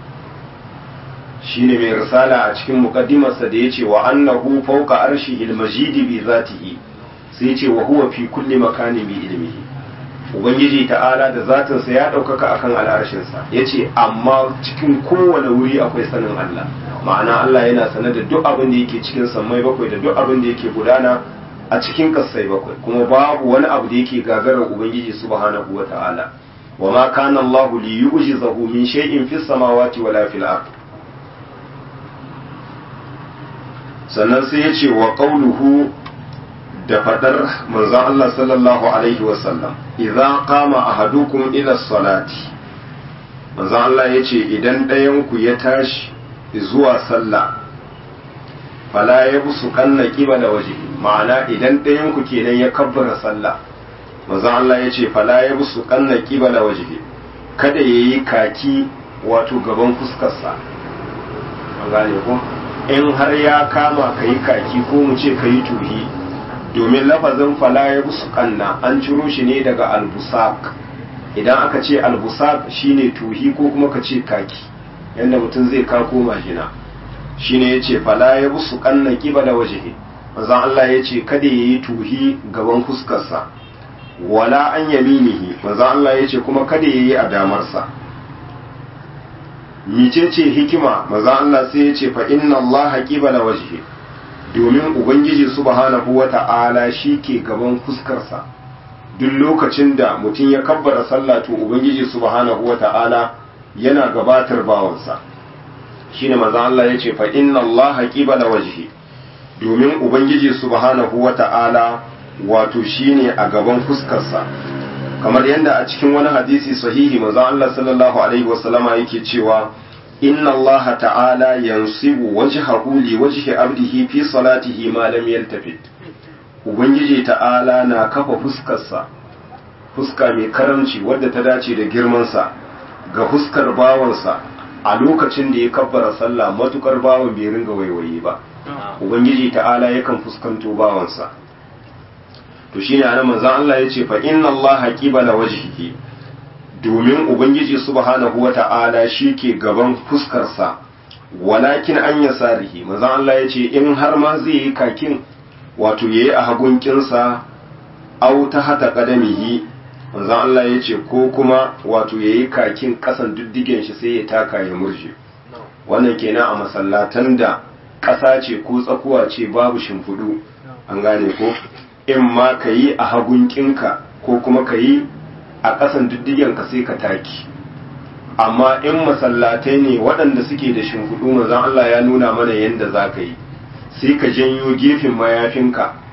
shine mai risala a cikin muqaddimarsa da yace wa annahu fawqa arshihil majidi bi zatihi sai ce wa huwa fi kulli makanin bi ilmihi ubangiji ta'ala da zatinsa ya ɗaukaka akan al'arshinsa ya ce amma cikin kowane wuri akwai sanin Allah ma'ana Allah yana sane da duk abin da yake cikin sammai bakwai da duk abin da yake gudana a cikin kassai bakwai kuma babu wani abu da yake gagarar ubangiji subhanahu wa ta'ala wa ma kana Allah li yu'jizahu min shay'in fis samawati wala fil ard sannan sai ya ce wa qawluhu da fadar manzon Allah sallallahu alaihi wasallam idza qama ahadukum ila salati manzon Allah yace idan ɗayan ku ya tashi zuwa sallah fala yabsu kanna qibala waje ma'ana idan ɗayan ku kenan ya kabbara sallah manzon Allah yace fala yabsu kanna qibala waje kada yayi kaki wato gaban fuskarsa an gane ko in har ya kama kayi kaki ko mu ce kayi tuhi domin lafazin fala ya busu kanna an ciro shi ne daga albusak idan aka ce albusak shine tuhi ko kuma ka ce kaki yadda mutum zai kako majina shine ya ce fala ya busu kanna kiba da waje manzon Allah ya ce kada ya yi tuhi gaban fuskarsa wala an yaminihi manzon Allah ya ce kuma kada ya yi a damarsa micece hikima manzon Allah sai ya ce fa inna Allah qibala wajhi domin ubangiji subhanahu wata'ala shi ke gaban fuskarsa duk lokacin da mutum ya kabbara sallah to ubangiji subhanahu wata'ala yana gabatar bawansa shine manzon Allah ya ce fa inna Allah qibala wajhi domin ubangiji subhanahu wata'ala wato shine a gaban fuskarsa kamar yadda a cikin wani hadisi sahihi manzon Allah sallallahu alaihi wasallama yake cewa inna Allah ta'ala yansibu wajhahu li wajhi abdihi fi salatihi ma lam yaltafit ubangiji ta'ala na kafa fuskarsa fuska mai karamci wadda ta dace da girmansa ga fuskar bawansa a lokacin da ya kabbara sallah matukar bawan bai ringa waiwaye ba ubangiji ta'ala yakan fuskanto bawansa to shine anan manzon Allah yace fa inna Allah qibala wajhihi domin ubangiji subhanahu wata'ala ke gaban fuskarsa walakin an yasarihi manzon Allah yace in har ma zai yi kakin wato yayi a hagun kinsa aw ta hata qadamihi manzon Allah yace ko kuma wato yayi kakin kasan diddigen shi sai ya taka ya murje wannan kenan a masallatan da ƙasa ce ko tsakuwa ce babu shimfiɗu an gane ko in ma ka yi a hagunkinka ko kuma ka yi a ƙasan diddigenka sai ka taki amma in masallatai ne waɗanda suke da shimfiɗu mazan Allah ya nuna mana yadda za ka yi sai ka janyo gefen mayafinka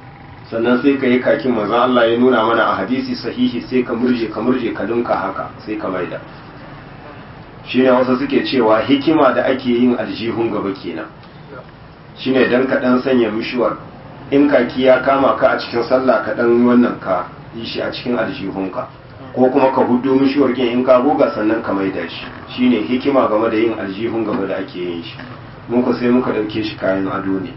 sannan sai ka yi kakin manzon Allah ya nuna mana a hadisi sahihi sai ka murje ka murje ka dunka haka sai ka maida shine wasu suke cewa hikima da ake yin aljihun gaba kenan shine dan ka dan sanya mishuwar in kaki ya kama ka a cikin sallah ka dan wannan ka yi shi a cikin aljihunka ko kuma ka hudu mishuwar kin in ka goga sannan ka maida shi shine hikima game da yin aljihun gaba da ake yin shi muka sai muka dauke shi kayan ado ne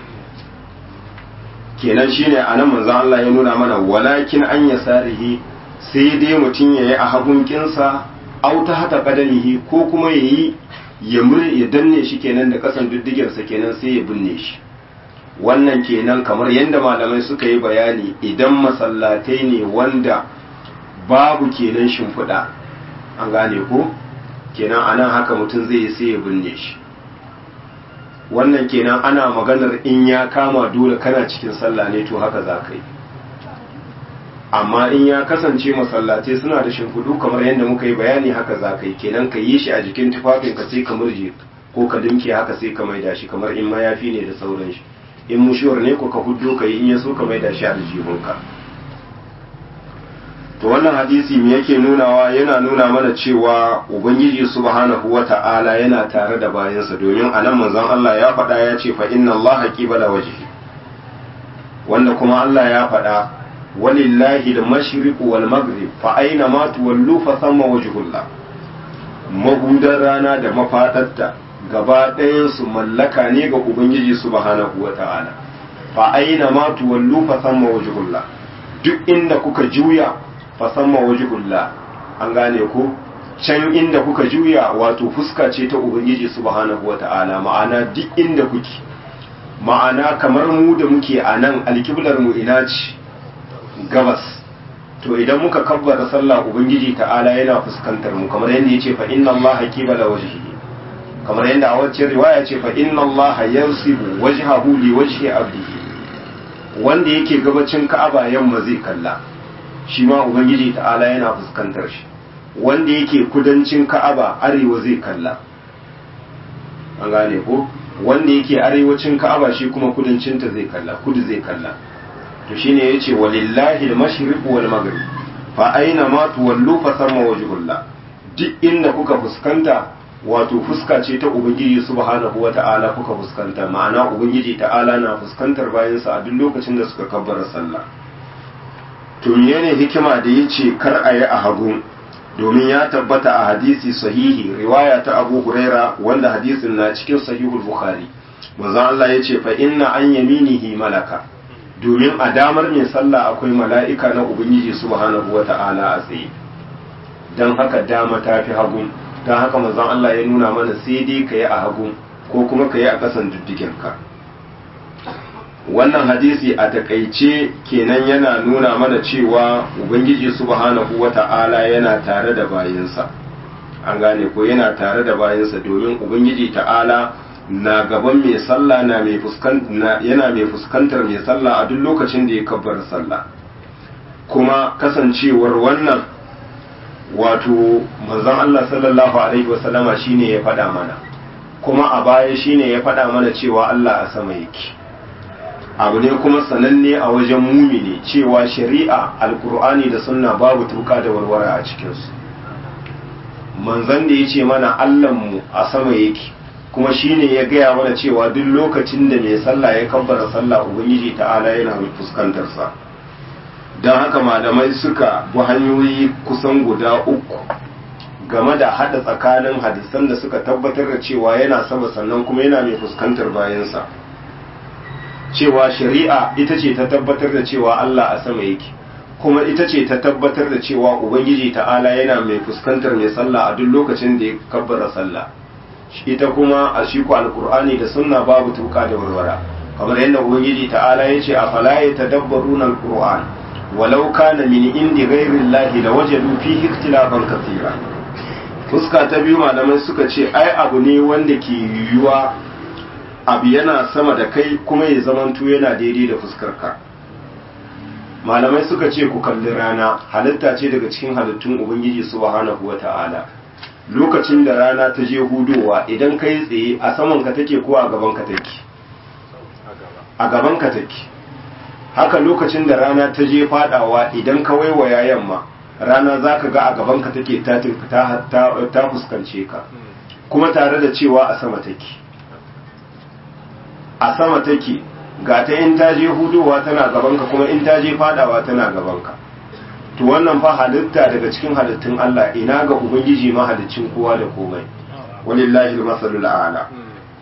kenan shine anan manzo Allah ya nuna mana walakin an yasarihi sai dai mutum yayi a hagun kinsa au ta hata kadanihi ko kuma yayi ya ya danne shi kenan da kasan diddigarsa kenan sai ya binne shi wannan kenan kamar yadda malamai suka yi bayani idan masallatai ne wanda babu kenan shimfiɗa an gane ko kenan anan haka mutum zai yi sai ya binne shi wannan kenan ana maganar in ya kama dole kana cikin sallah ne to haka za ka yi amma in ya kasance masallatai suna da shimfiɗu kamar yadda muka yi bayani haka za ka yi kenan ka yi shi a jikin tufafin ka sai ka murje ko ka dinke haka sai ka maida shi kamar in mayafi ne da sauran shi in mushuwar ne ko ka huddo ka yi in ya so ka maida shi a aljihunka to wannan hadisi me yake nunawa yana nuna mana cewa ubangiji subhanahu wata'ala yana tare da bayansa domin anan manzon Allah ya faɗa ya ce fa inna Allah qibala wajhi wanda kuma Allah ya faɗa walillahi al-mashriq wal maghrib fa aina ma tuwallu fa thamma wajhullah magudan rana da mafadarta gaba ɗayan su mallaka ne ga ubangiji subhanahu wata'ala fa aina ma tuwallu fa thamma wajhullah duk inda kuka juya fa thamma wajhullah an gane ko can inda kuka juya wato fuska ce ta ubangiji subhanahu wata'ala ma'ana duk inda kuke ma'ana kamar mu da muke a nan alkiblar mu ina ce gabas to idan muka kabbara sallah ubangiji ta'ala yana fuskantar mu kamar yadda yace fa inna allaha qibala wajhihi kamar yadda a wacce riwaya ce fa inna allaha yansibu wajhahu li wajhi abdihi wanda yake gabacin ka'aba yamma zai kalla shi ma ubangiji ta'ala yana fuskantar shi wanda yake kudancin ka'aba arewa zai kalla an gane ko wanda yake arewacin ka'aba shi kuma kudancinta zai kalla kudu zai kalla to shine yace walillahi al-mashriq wal maghrib fa aina ma tuwallu fa thamma wajhullah duk inda kuka fuskanta wato fuska ce ta ubangiji subhanahu wata'ala kuka fuskanta ma'ana ubangiji ta'ala na fuskantar bayansa a duk lokacin da suka kabbara sallah to menene hikima da yace kar a yi a hagu domin ya tabbata a hadisi sahihi riwaya ta Abu Huraira wanda hadisin na cikin sahihul Bukhari manzo Allah yace fa inna an yaminihi malaka domin a damar mai sallah akwai mala'ika na ubangiji subhanahu wata'ala a tsaye dan haka dama ta fi hagu dan haka manzon Allah ya nuna mana sai dai ka yi a hagu ko kuma ka yi a ƙasan diddigenka wannan hadisi a takaice kenan yana nuna mana cewa ubangiji subhanahu wata'ala yana tare da bayinsa an gane ko yana tare da bayinsa domin ubangiji ta'ala na gaban mai sallah na mai yana mai fuskantar mai sallah a duk lokacin da ya kabbar sallah kuma kasancewar wannan wato manzon Allah sallallahu alaihi wasallama shine ya faɗa mana kuma a baya shine ya faɗa mana cewa Allah a sama yake abu ne kuma sananne a wajen mumini cewa shari'a alkur'ani da sunna babu tuka da warware a cikinsu manzan da ya ce mana allahnmu a sama yake kuma shine ya gaya mana cewa duk lokacin da mai sallah ya kabbara sallah ubangiji ta'ala yana fuskantarsa don haka malamai suka bi hanyoyi kusan guda uku game da hada tsakanin hadisan da suka tabbatar da cewa yana sama sannan kuma yana mai fuskantar bayansa cewa shari'a ita ce ta tabbatar da cewa Allah a sama yake kuma ita ce ta tabbatar da cewa ubangiji ta'ala yana mai fuskantar mai sallah a duk lokacin da ya kabbara sallah ita kuma a shi ku alkur'ani da sunna babu tuka da warwara kamar yadda ubangiji ta'ala ya ce a fala ya tadabbaruna alkur'an walau kana min indi ghairi llahi lawajadu fihi ikhtilafan kathira fuska ta biyu malamai suka ce ai abu ne wanda ke yiwuwa abu yana sama da kai kuma ya zamanto yana daidai da fuskarka malamai suka ce ku kalli rana halitta ce daga cikin halittun ubangiji subhanahu wata'ala lokacin da rana ta je hudowa idan kai tsaye a saman ka take ko a gaban ka take a gaban ka take haka lokacin da rana ta je fadawa idan ka waiwaya yamma rana za ka ga a gabanka take ta fuskance ka kuma tare da cewa a sama take a sama take ga ta in ta je hudowa tana gabanka kuma in ta je fadawa tana gabanka to wannan fa halitta daga cikin halittun Allah ina ga ubangiji mahalicin kowa da komai walillahi masalul a'la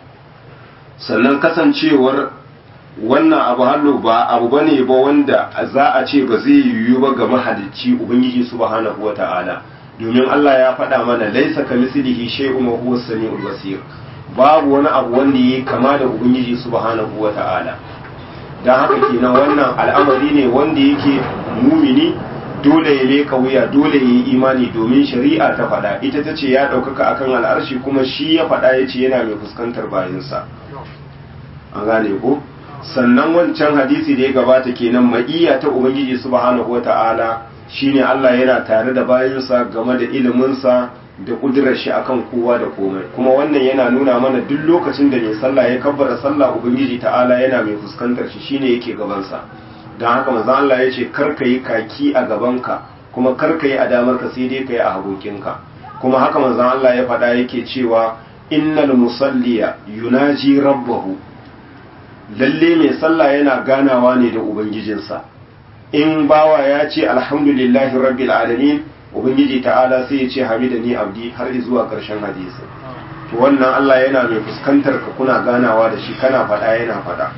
sannan kasancewar wannan abu hallo ba abu bane ba wanda za a ce ba zai yiwu ba ga mahalicci ubangiji subhanahu wata'ala domin Allah ya faɗa mana laisa kamislihi shay'un wa huwa as-sami'ul basir babu wani abu wanda yake kama da ubangiji subhanahu wata'ala dan haka kenan wannan al'amari ne wanda yake mumini dole ya leka wuya dole ya yi imani domin shari'a ta faɗa ita ta ce ya ɗaukaka akan al'arshi kuma shi ya faɗa ya ce yana mai fuskantar bayansa an gane ko sannan wancan hadisi da ya gabata kenan ma'iyya ta ubangiji subhanahu wata'ala shine Allah yana tare da bayansa game da iliminsa da kudurar shi akan kowa da komai kuma wannan yana nuna mana duk lokacin da mai sallah ya kabbara sallah ubangiji ta'ala yana mai fuskantar shi shine yake gabansa don haka manzo Allah ya ce kar ka yi kaki a gabanka kuma kar ka yi a damarka sai dai ka yi a hagokinka kuma haka manzo Allah ya faɗa yake cewa innal musalliya yunaji rabbahu lalle mai sallah yana ganawa ne da ubangijinsa in bawa ya ce alhamdulillahi rabbil alamin ubangiji ta'ala sai ya ce hamidani abdi har zuwa ƙarshen hadisi to wannan Allah yana mai fuskantar ka kuna ganawa da shi kana faɗa yana faɗa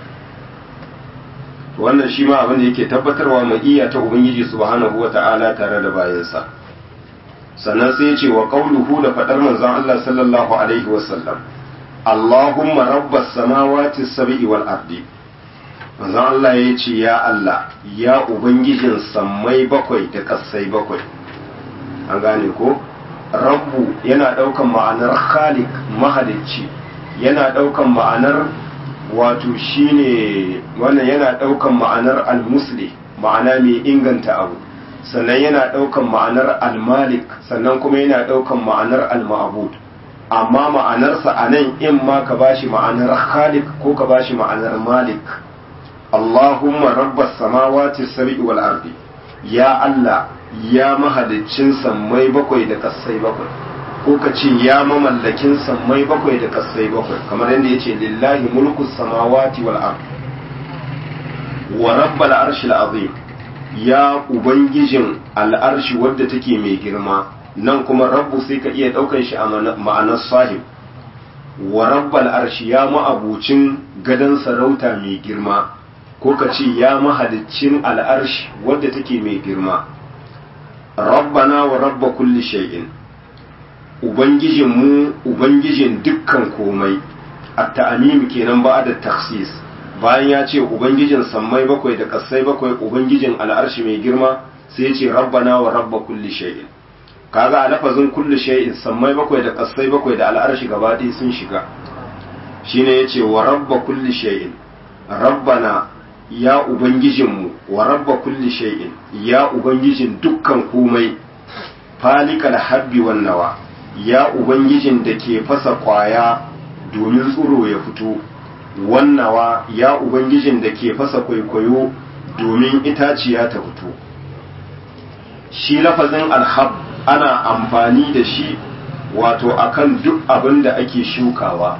to wannan shi ma abin da yake tabbatarwa mai iya ta ubangiji subhanahu wata'ala tare da bayansa sannan sai ya ce wa qauluhu da faɗar manzon Allah sallallahu alaihi wasallam Allahumma rabbas samawati sab'i wal ardi manzon Allah ya ce ya Allah ya ubangijin sammai bakwai da kasai bakwai an gane ko rabbu yana daukan ma'anar khaliq mahalicci yana daukan ma'anar wato shine wannan yana daukan ma'anar al-musli ma'ana mai inganta abu sannan yana daukan ma'anar al-malik sannan kuma yana daukan ma'anar al-ma'bud amma ma'anarsa a nan in ma ka bashi ma'anar khaliq ko ka bashi ma'anar malik Allahumma rabbas samawati sab'i wal ardi ya Allah ya mahaliccin sammai bakwai da kassai bakwai ko ka ce ya mamallakin sammai bakwai da kassai bakwai kamar yadda yace lillahi mulku samawati wal ardi wa rabbal arshil azim ya ubangijin al'arshi wadda take mai girma nan kuma rabbu sai ka iya ɗaukan shi a ma'anar sahib wa rabbal arshi ya ma'abucin gadon sarauta mai girma ko ka ce ya mahaliccin al'arshi wadda take mai girma rabbana wa rabba kulli shay'in ubangijin mu ubangijin dukkan komai at-ta'mim kenan ba da taksis bayan ya ce ubangijin sammai bakwai da kasai bakwai ubangijin al'arshi mai girma sai ya ce rabbana wa rabba kulli shay'in kaga a lafazin kulli shay'in sammai bakwai da kasai bakwai da al'arshi gaba ɗaya sun shiga shine yace wa rabba kulli shay'in rabbana ya ubangijinmu wa rabba kulli shay'in ya ubangijin dukkan komai falikal habbi wan nawa ya ubangijin da ke fasa kwaya domin tsuro ya fito wannawa ya ubangijin da ke fasa kwaikwayo domin itaciya ta fito shi lafazin alhab ana amfani da shi wato akan duk abin da ake shukawa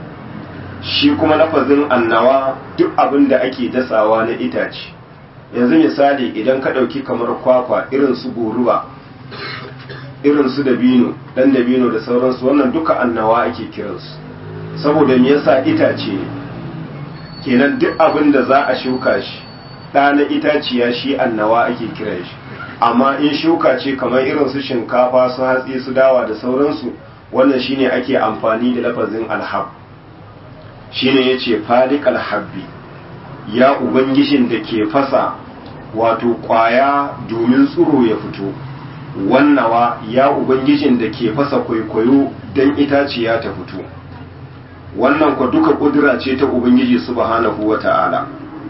shi kuma lafazin annawa duk abin da ake dasawa na itace yanzu misali idan ka ɗauki kamar kwakwa irin su goruba irin su dabino ɗan dabino da sauransu wannan duka annawa ake kiransu saboda me yasa itace ne kenan duk abin da za a shuka shi ɗa na itaciya shi annawa ake kiran shi amma in shuka ce kamar irin su shinkafa su hatsi su dawa da sauransu wannan shine ake amfani da lafazin alhab shine yace falik alhabbi ya ubangijin da ke fasa wato kwaya domin tsuro ya fito wannawa ya ubangijin da ke fasa kwaikwayo don itaciya ta fito wannan kwa duka kudura ce ta ubangiji subhanahu wata'ala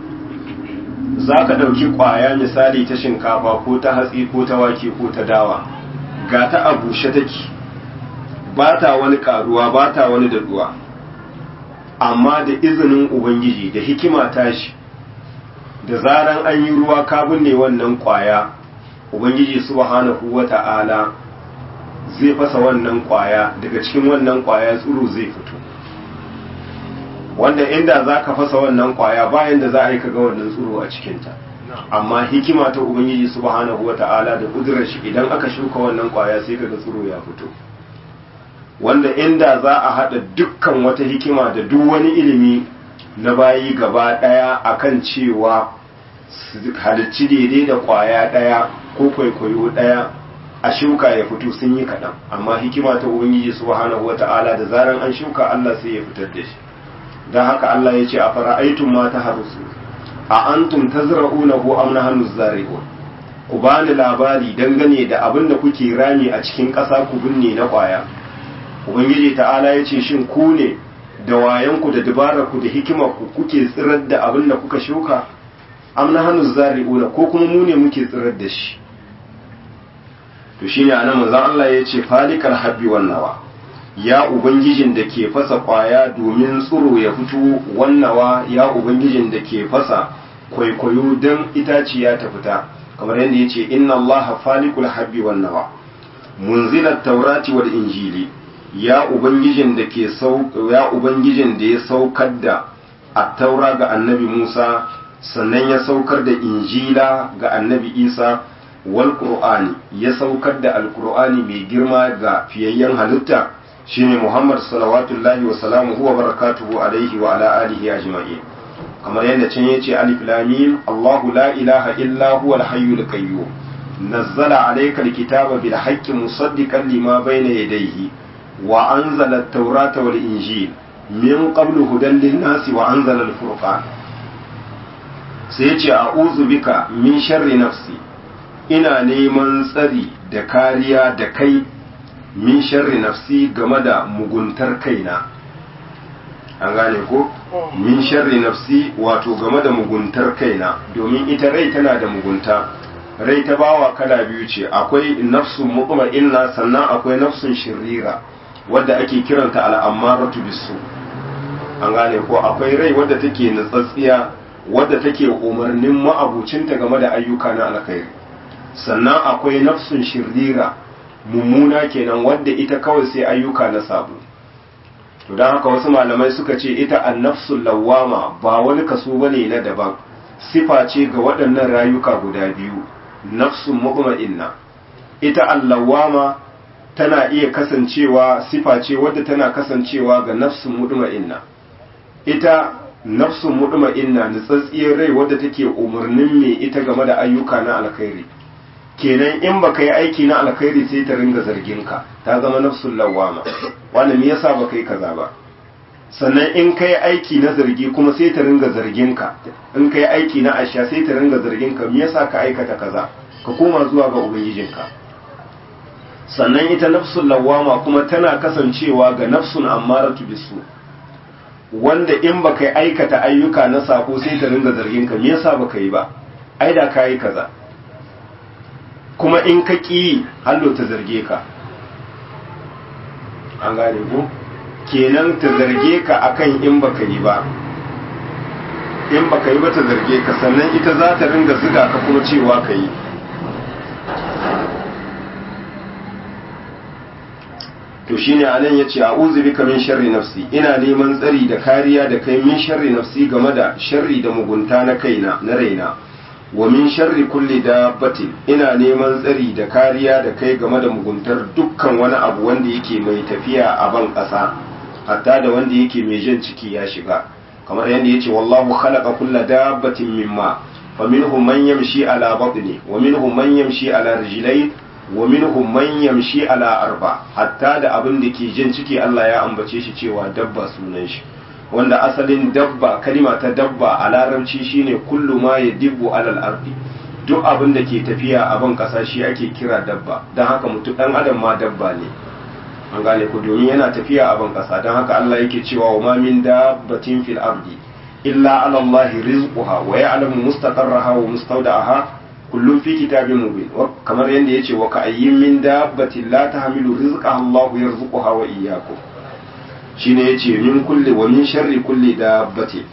za ka ɗauki ƙwaya misali ta shinkafa ko ta hatsi ko ta wake ko ta dawa ga ta a bushe take ba ta wani ƙaruwa ba ta wani daɗuwa amma da izinin ubangiji da hikima tashi da zaran an yi ruwa ka binne wannan kwaya ubangiji subhanahu wata'ala zai fasa wannan kwaya daga cikin wannan kwaya tsiro zai fito wanda inda za ka fasa wannan kwaya bayan da za a yi kaga wannan tsiro a cikinta amma hikima ta ubangiji subhanahu wata'ala da kudurar shi idan aka shuka wannan kwaya sai kaga tsiro ya fito wanda inda za a hada dukkan wata hikima da duk wani ilimi na bayi gaba daya akan cewa halicci daidai da kwaya daya ko kwaikwayo daya a shuka ya fito sun yi kaɗan amma hikima ta ubangiji subhanahu wata'ala da zaran an shuka Allah sai ya fitar da shi don haka Allah ya ce a fara'aitun ma ta harusu a antum tazra'unahu am nahnu zari'un ku bani labari dangane da abin da kuke rami a cikin ƙasa ku binne na ƙwaya ubangiji ta'ala ya ce shin ku ne da wayanku da dabararku da hikimarku kuke tsirar da abin da kuka shuka am nahnu zari'una ko kuma mu ne muke tsirar da shi to shine anan manzon Allah ya ce falikal habbi wan nawa ya ubangijin da ke fasa kwaya domin tsiro ya fito wannawa ya ubangijin da ke fasa kwaikwayo don itaciya ta fita kamar yadda ya ce inna Allah falikul habbi wannawa munzilat taurati wal injili ya ubangijin da ke ya ubangijin da ya saukar da at-taura ga annabi Musa sannan ya saukar da injila ga annabi Isa wal qur'ani ya saukar da alqur'ani mai girma ga fiyayyen halitta shine Muhammad salawatullahi wa salamuhu wa barakatuhu alaihi wa ala alihi ajma'in kamar yadda can yace alif lam mim Allahu la ilaha illa huwa al-hayyul qayyum nazzala alayka al-kitaba bil haqqi musaddiqan lima bayna yadayhi wa anzala at-taurata wal injil min qablu hudan lin-nasi wa anzala al-furqan sai yace a'udhu bika min sharri nafsi ina neman tsari da kariya da kai min sharri nafsi game da muguntar kaina an gane ko min sharri nafsi wato game da muguntar kaina domin ita rai tana da mugunta rai ta bawa kala biyu ce akwai nafsun mutma'inna sannan akwai nafsun shirira wadda ake kiranta al'ammaratu bisu an gane ko akwai rai wadda take nutsatsiya wadda take umarnin ma'abucinta game da ayyuka na alkhairi sannan akwai nafsun shirira mummuna kenan wadda ita kawai sai ayyuka na sabo to don haka wasu malamai suka ce ita annafsul lawama ba wani kaso bane na daban sifa ce ga waɗannan rayuka guda biyu nafsun mutma'inna ita allawama tana iya kasancewa sifa ce wadda tana kasancewa ga nafsun mutma'inna ita nafsun mutma'inna nutsatsiyar rai wadda take umarnin me ita game da ayyuka na alkhairi kenan in baka yi aiki na alkhairi sai ta ringa zargin ka ta zama nafsul lawama wanda me yasa baka yi kaza ba sannan in kai aiki na zargi kuma sai ta ringa zargin ka in kai aiki na asha sai ta ringa zargin ka me yasa ka aikata kaza ka koma zuwa ga ubangijinka sannan ita nafsul lawama kuma tana kasancewa ga nafsun ammaratu bisu wanda in baka yi aikata ayyuka na sako sai ta ringa zargin ka me yasa baka yi ba ai da ka yi kaza kuma in ka ƙi hallo ta zarge ka an gane ko kenan ta zarge ka akan in baka yi ba in baka yi ba ta zarge ka sannan ita za ta ringa ziga ka kuma cewa ka yi to shine anan yace a'udhu bika min sharri nafsi ina neman tsari da kariya da kai min sharri nafsi game da sharri da mugunta na kaina na raina wa min sharri kulli dabbatin ina neman tsari da kariya da kai game da muguntar dukkan wani abu wanda yake mai tafiya a ban ƙasa hatta da wanda yake mai jan ciki ya shiga kamar yadda yace wallahu khalaqa kulla dabbatin mimma faminhum man yamshi ala batni wa minhum man yamshi ala rijlayn wa minhum man yamshi ala arba hatta da abin da ke jan ciki Allah ya ambace shi cewa dabba sunan shi wanda asalin dabba kalima ta dabba a larabci shine kullu ma ya dibbu alal ardi duk abin da ke tafiya a ban kasa shi ake kira dabba don haka mutum dan adam ma dabba ne an gane ku domin yana tafiya a ban kasa don haka Allah yake cewa wa ma min dabbatin fil ardi illa ala Allah rizquha wa ya'lamu mustaqarraha wa mustawda'aha kullum fi kitabin mubin kamar yadda yace wa ka'ayyin min dabbatin la tahmilu rizqaha Allah yarzuquha wa iyyakum shine yace min kulli wa min sharri kulli dabbati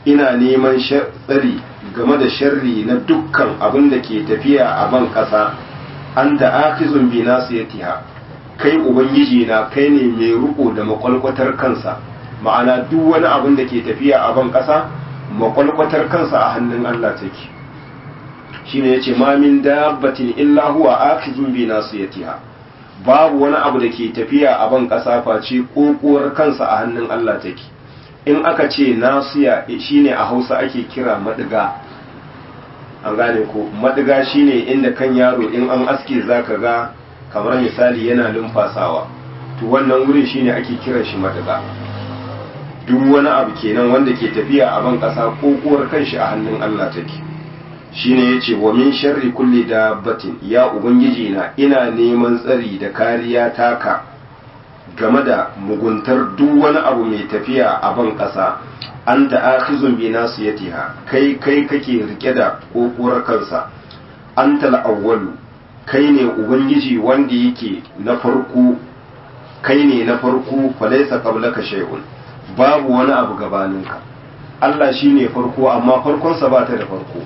ina neman tsari game da sharri na dukkan abin da ke tafiya a ban ƙasa an da akizun bi nasiyatiha kai ubangiji na kai ne mai riko da makwalkwatar kansa ma'ana duk wani abin da ke tafiya a ban ƙasa makwalkwatar kansa a hannun Allah take shine yace ma min dabbatin illa huwa akizun bi nasiyatiha babu wani abu da ke tafiya a ban ƙasa face kokuwar kansa a hannun Allah take in aka ce nasiya shine a Hausa ake kira madiga an gane ko madiga shine inda kan yaro in an aske zaka ga kamar misali yana lumfasawa to wannan wurin shine ake kiran shi madiga duk wani abu kenan wanda ke tafiya a ban ƙasa kokuwar kanshi a hannun Allah take shine yace wa min sharri kulli dabbatin ya ubangiji na ina neman tsari da kariya taka game da muguntar duk wani abu mai tafiya a ban ƙasa an akhizun bi nasiyatiha kai kai kake rike da kokuwar kansa antal awwalu kai ne ubangiji wanda yake na farko kai ne na farko falaisa qablaka shay'un babu wani abu gabaninka Allah shine farko amma farkonsa ba ta da farko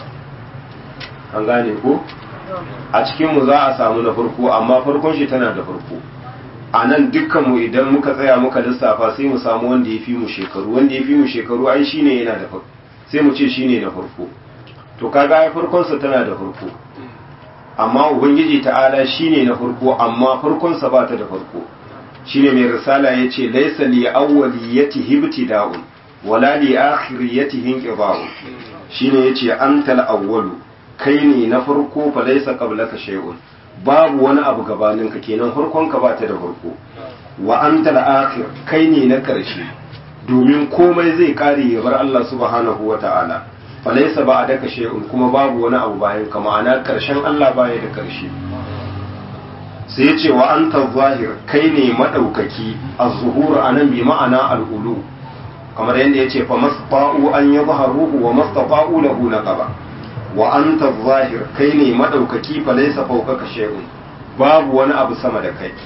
an gane ko a cikinmu za a samu na farko amma farkon shi tana da farko a nan dukkanmu idan muka tsaya muka lissafa sai mu samu wanda ya fi mu shekaru wanda ya fi mu shekaru ai shine yana da farko sai mu ce shine na farko to kaga ai farkonsa tana da farko amma ubangiji ta'ala shine na farko amma farkonsa ba ta da farko shine mai risala yace laysa li awwaliyatihi ibtida'un wala li akhiriyatihi inqida'un shine yace antal awwalu kai ne na farko fa laysa qablaka shay'un babu wani abu gabaninka kenan farkon ka bata da farko wa antal akhir kai ne na karshe domin komai zai kare ya bar Allah subhanahu wata'ala fa laysa ba'daka shay'un kuma babu wani abu bayan ka ma'ana karshen Allah baya da karshe sai ce wa anta zahir kai ne madaukaki az-zuhur anan bi ma'ana al-ulu kamar yadda yace fa masfa'u an yadhharuhu wa mastafa'u lahu naqaba wa anta zahir kai ne madaukaki fa laysa fawqaka shay'un babu wani abu sama da kai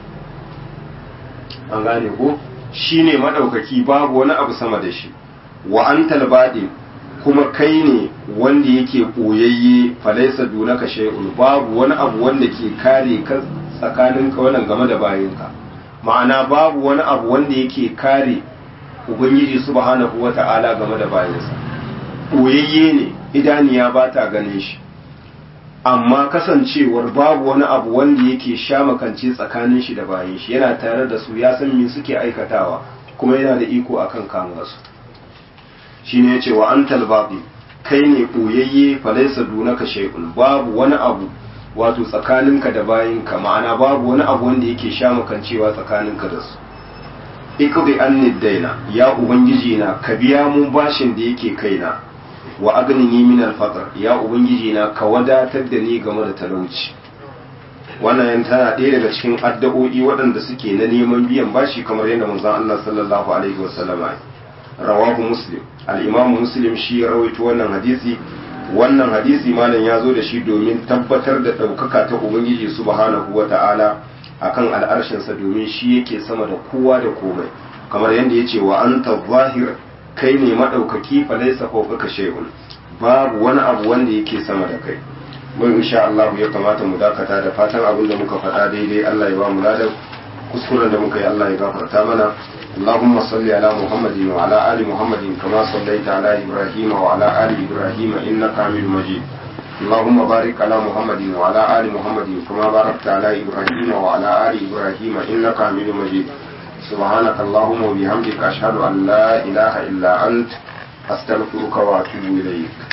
an gane ko shine madaukaki babu wani abu sama da shi wa antal badi kuma kai ne wanda yake koyayye fa laysa dunaka shay'un babu wani abu wanda ke kare ka tsakaninka wannan game da bayinka ma'ana babu wani abu wanda yake kare ubangiji subhanahu wata'ala game da bayinsa koyayye ne idaniya ba ta ganin shi amma kasancewar babu wani abu wanda yake sha makance tsakanin shi da bayan shi yana tare da su ya san me suke aikatawa kuma yana da iko akan kama su shine yace wa antal babi kai ne koyayye falaysa dunaka shay'un babu wani abu wato tsakaninka da bayinka ma'ana babu wani abu wanda yake sha makancewa tsakaninka da su ikdi anni daina ya ubangiji na ka biya mun bashin da yake kaina wa agnini min al-faqr ya ubangiji na ka wadatar da ni game da talauci wannan yan tana ɗaya daga cikin addu'o'i waɗanda suke na neman biyan bashi kamar yadda manzon Allah sallallahu alaihi wasallam rawahu muslim al-imam muslim shi ya rawaito wannan hadisi wannan hadisi malam ya zo da shi domin tabbatar da ɗaukaka ta ubangiji subhanahu wa ta'ala akan al'arshinsa domin shi yake sama da kowa da komai kamar yadda ya ce wa anta zahir kai ne maɗaukaki falaisa fawqaka shay'un babu wani abu wanda yake sama da kai mun insha Allah ya kamata mu dakata da fatan abin da muka faɗa daidai Allah ya ba mu ladan kuskuren da muka yi Allah ya gafarta mana اللهم صل على محمد وعلى آل محمد كما صليت على إبراهيم وعلى آل إبراهيم إنك حميد مجيد اللهم بارك على محمد وعلى آل محمد كما باركت على إبراهيم وعلى آل إبراهيم إنك حميد مجيد سبحانك اللهم وبحمدك أشهد أن لا إله إلا أنت أستغفرك وأتوب إليك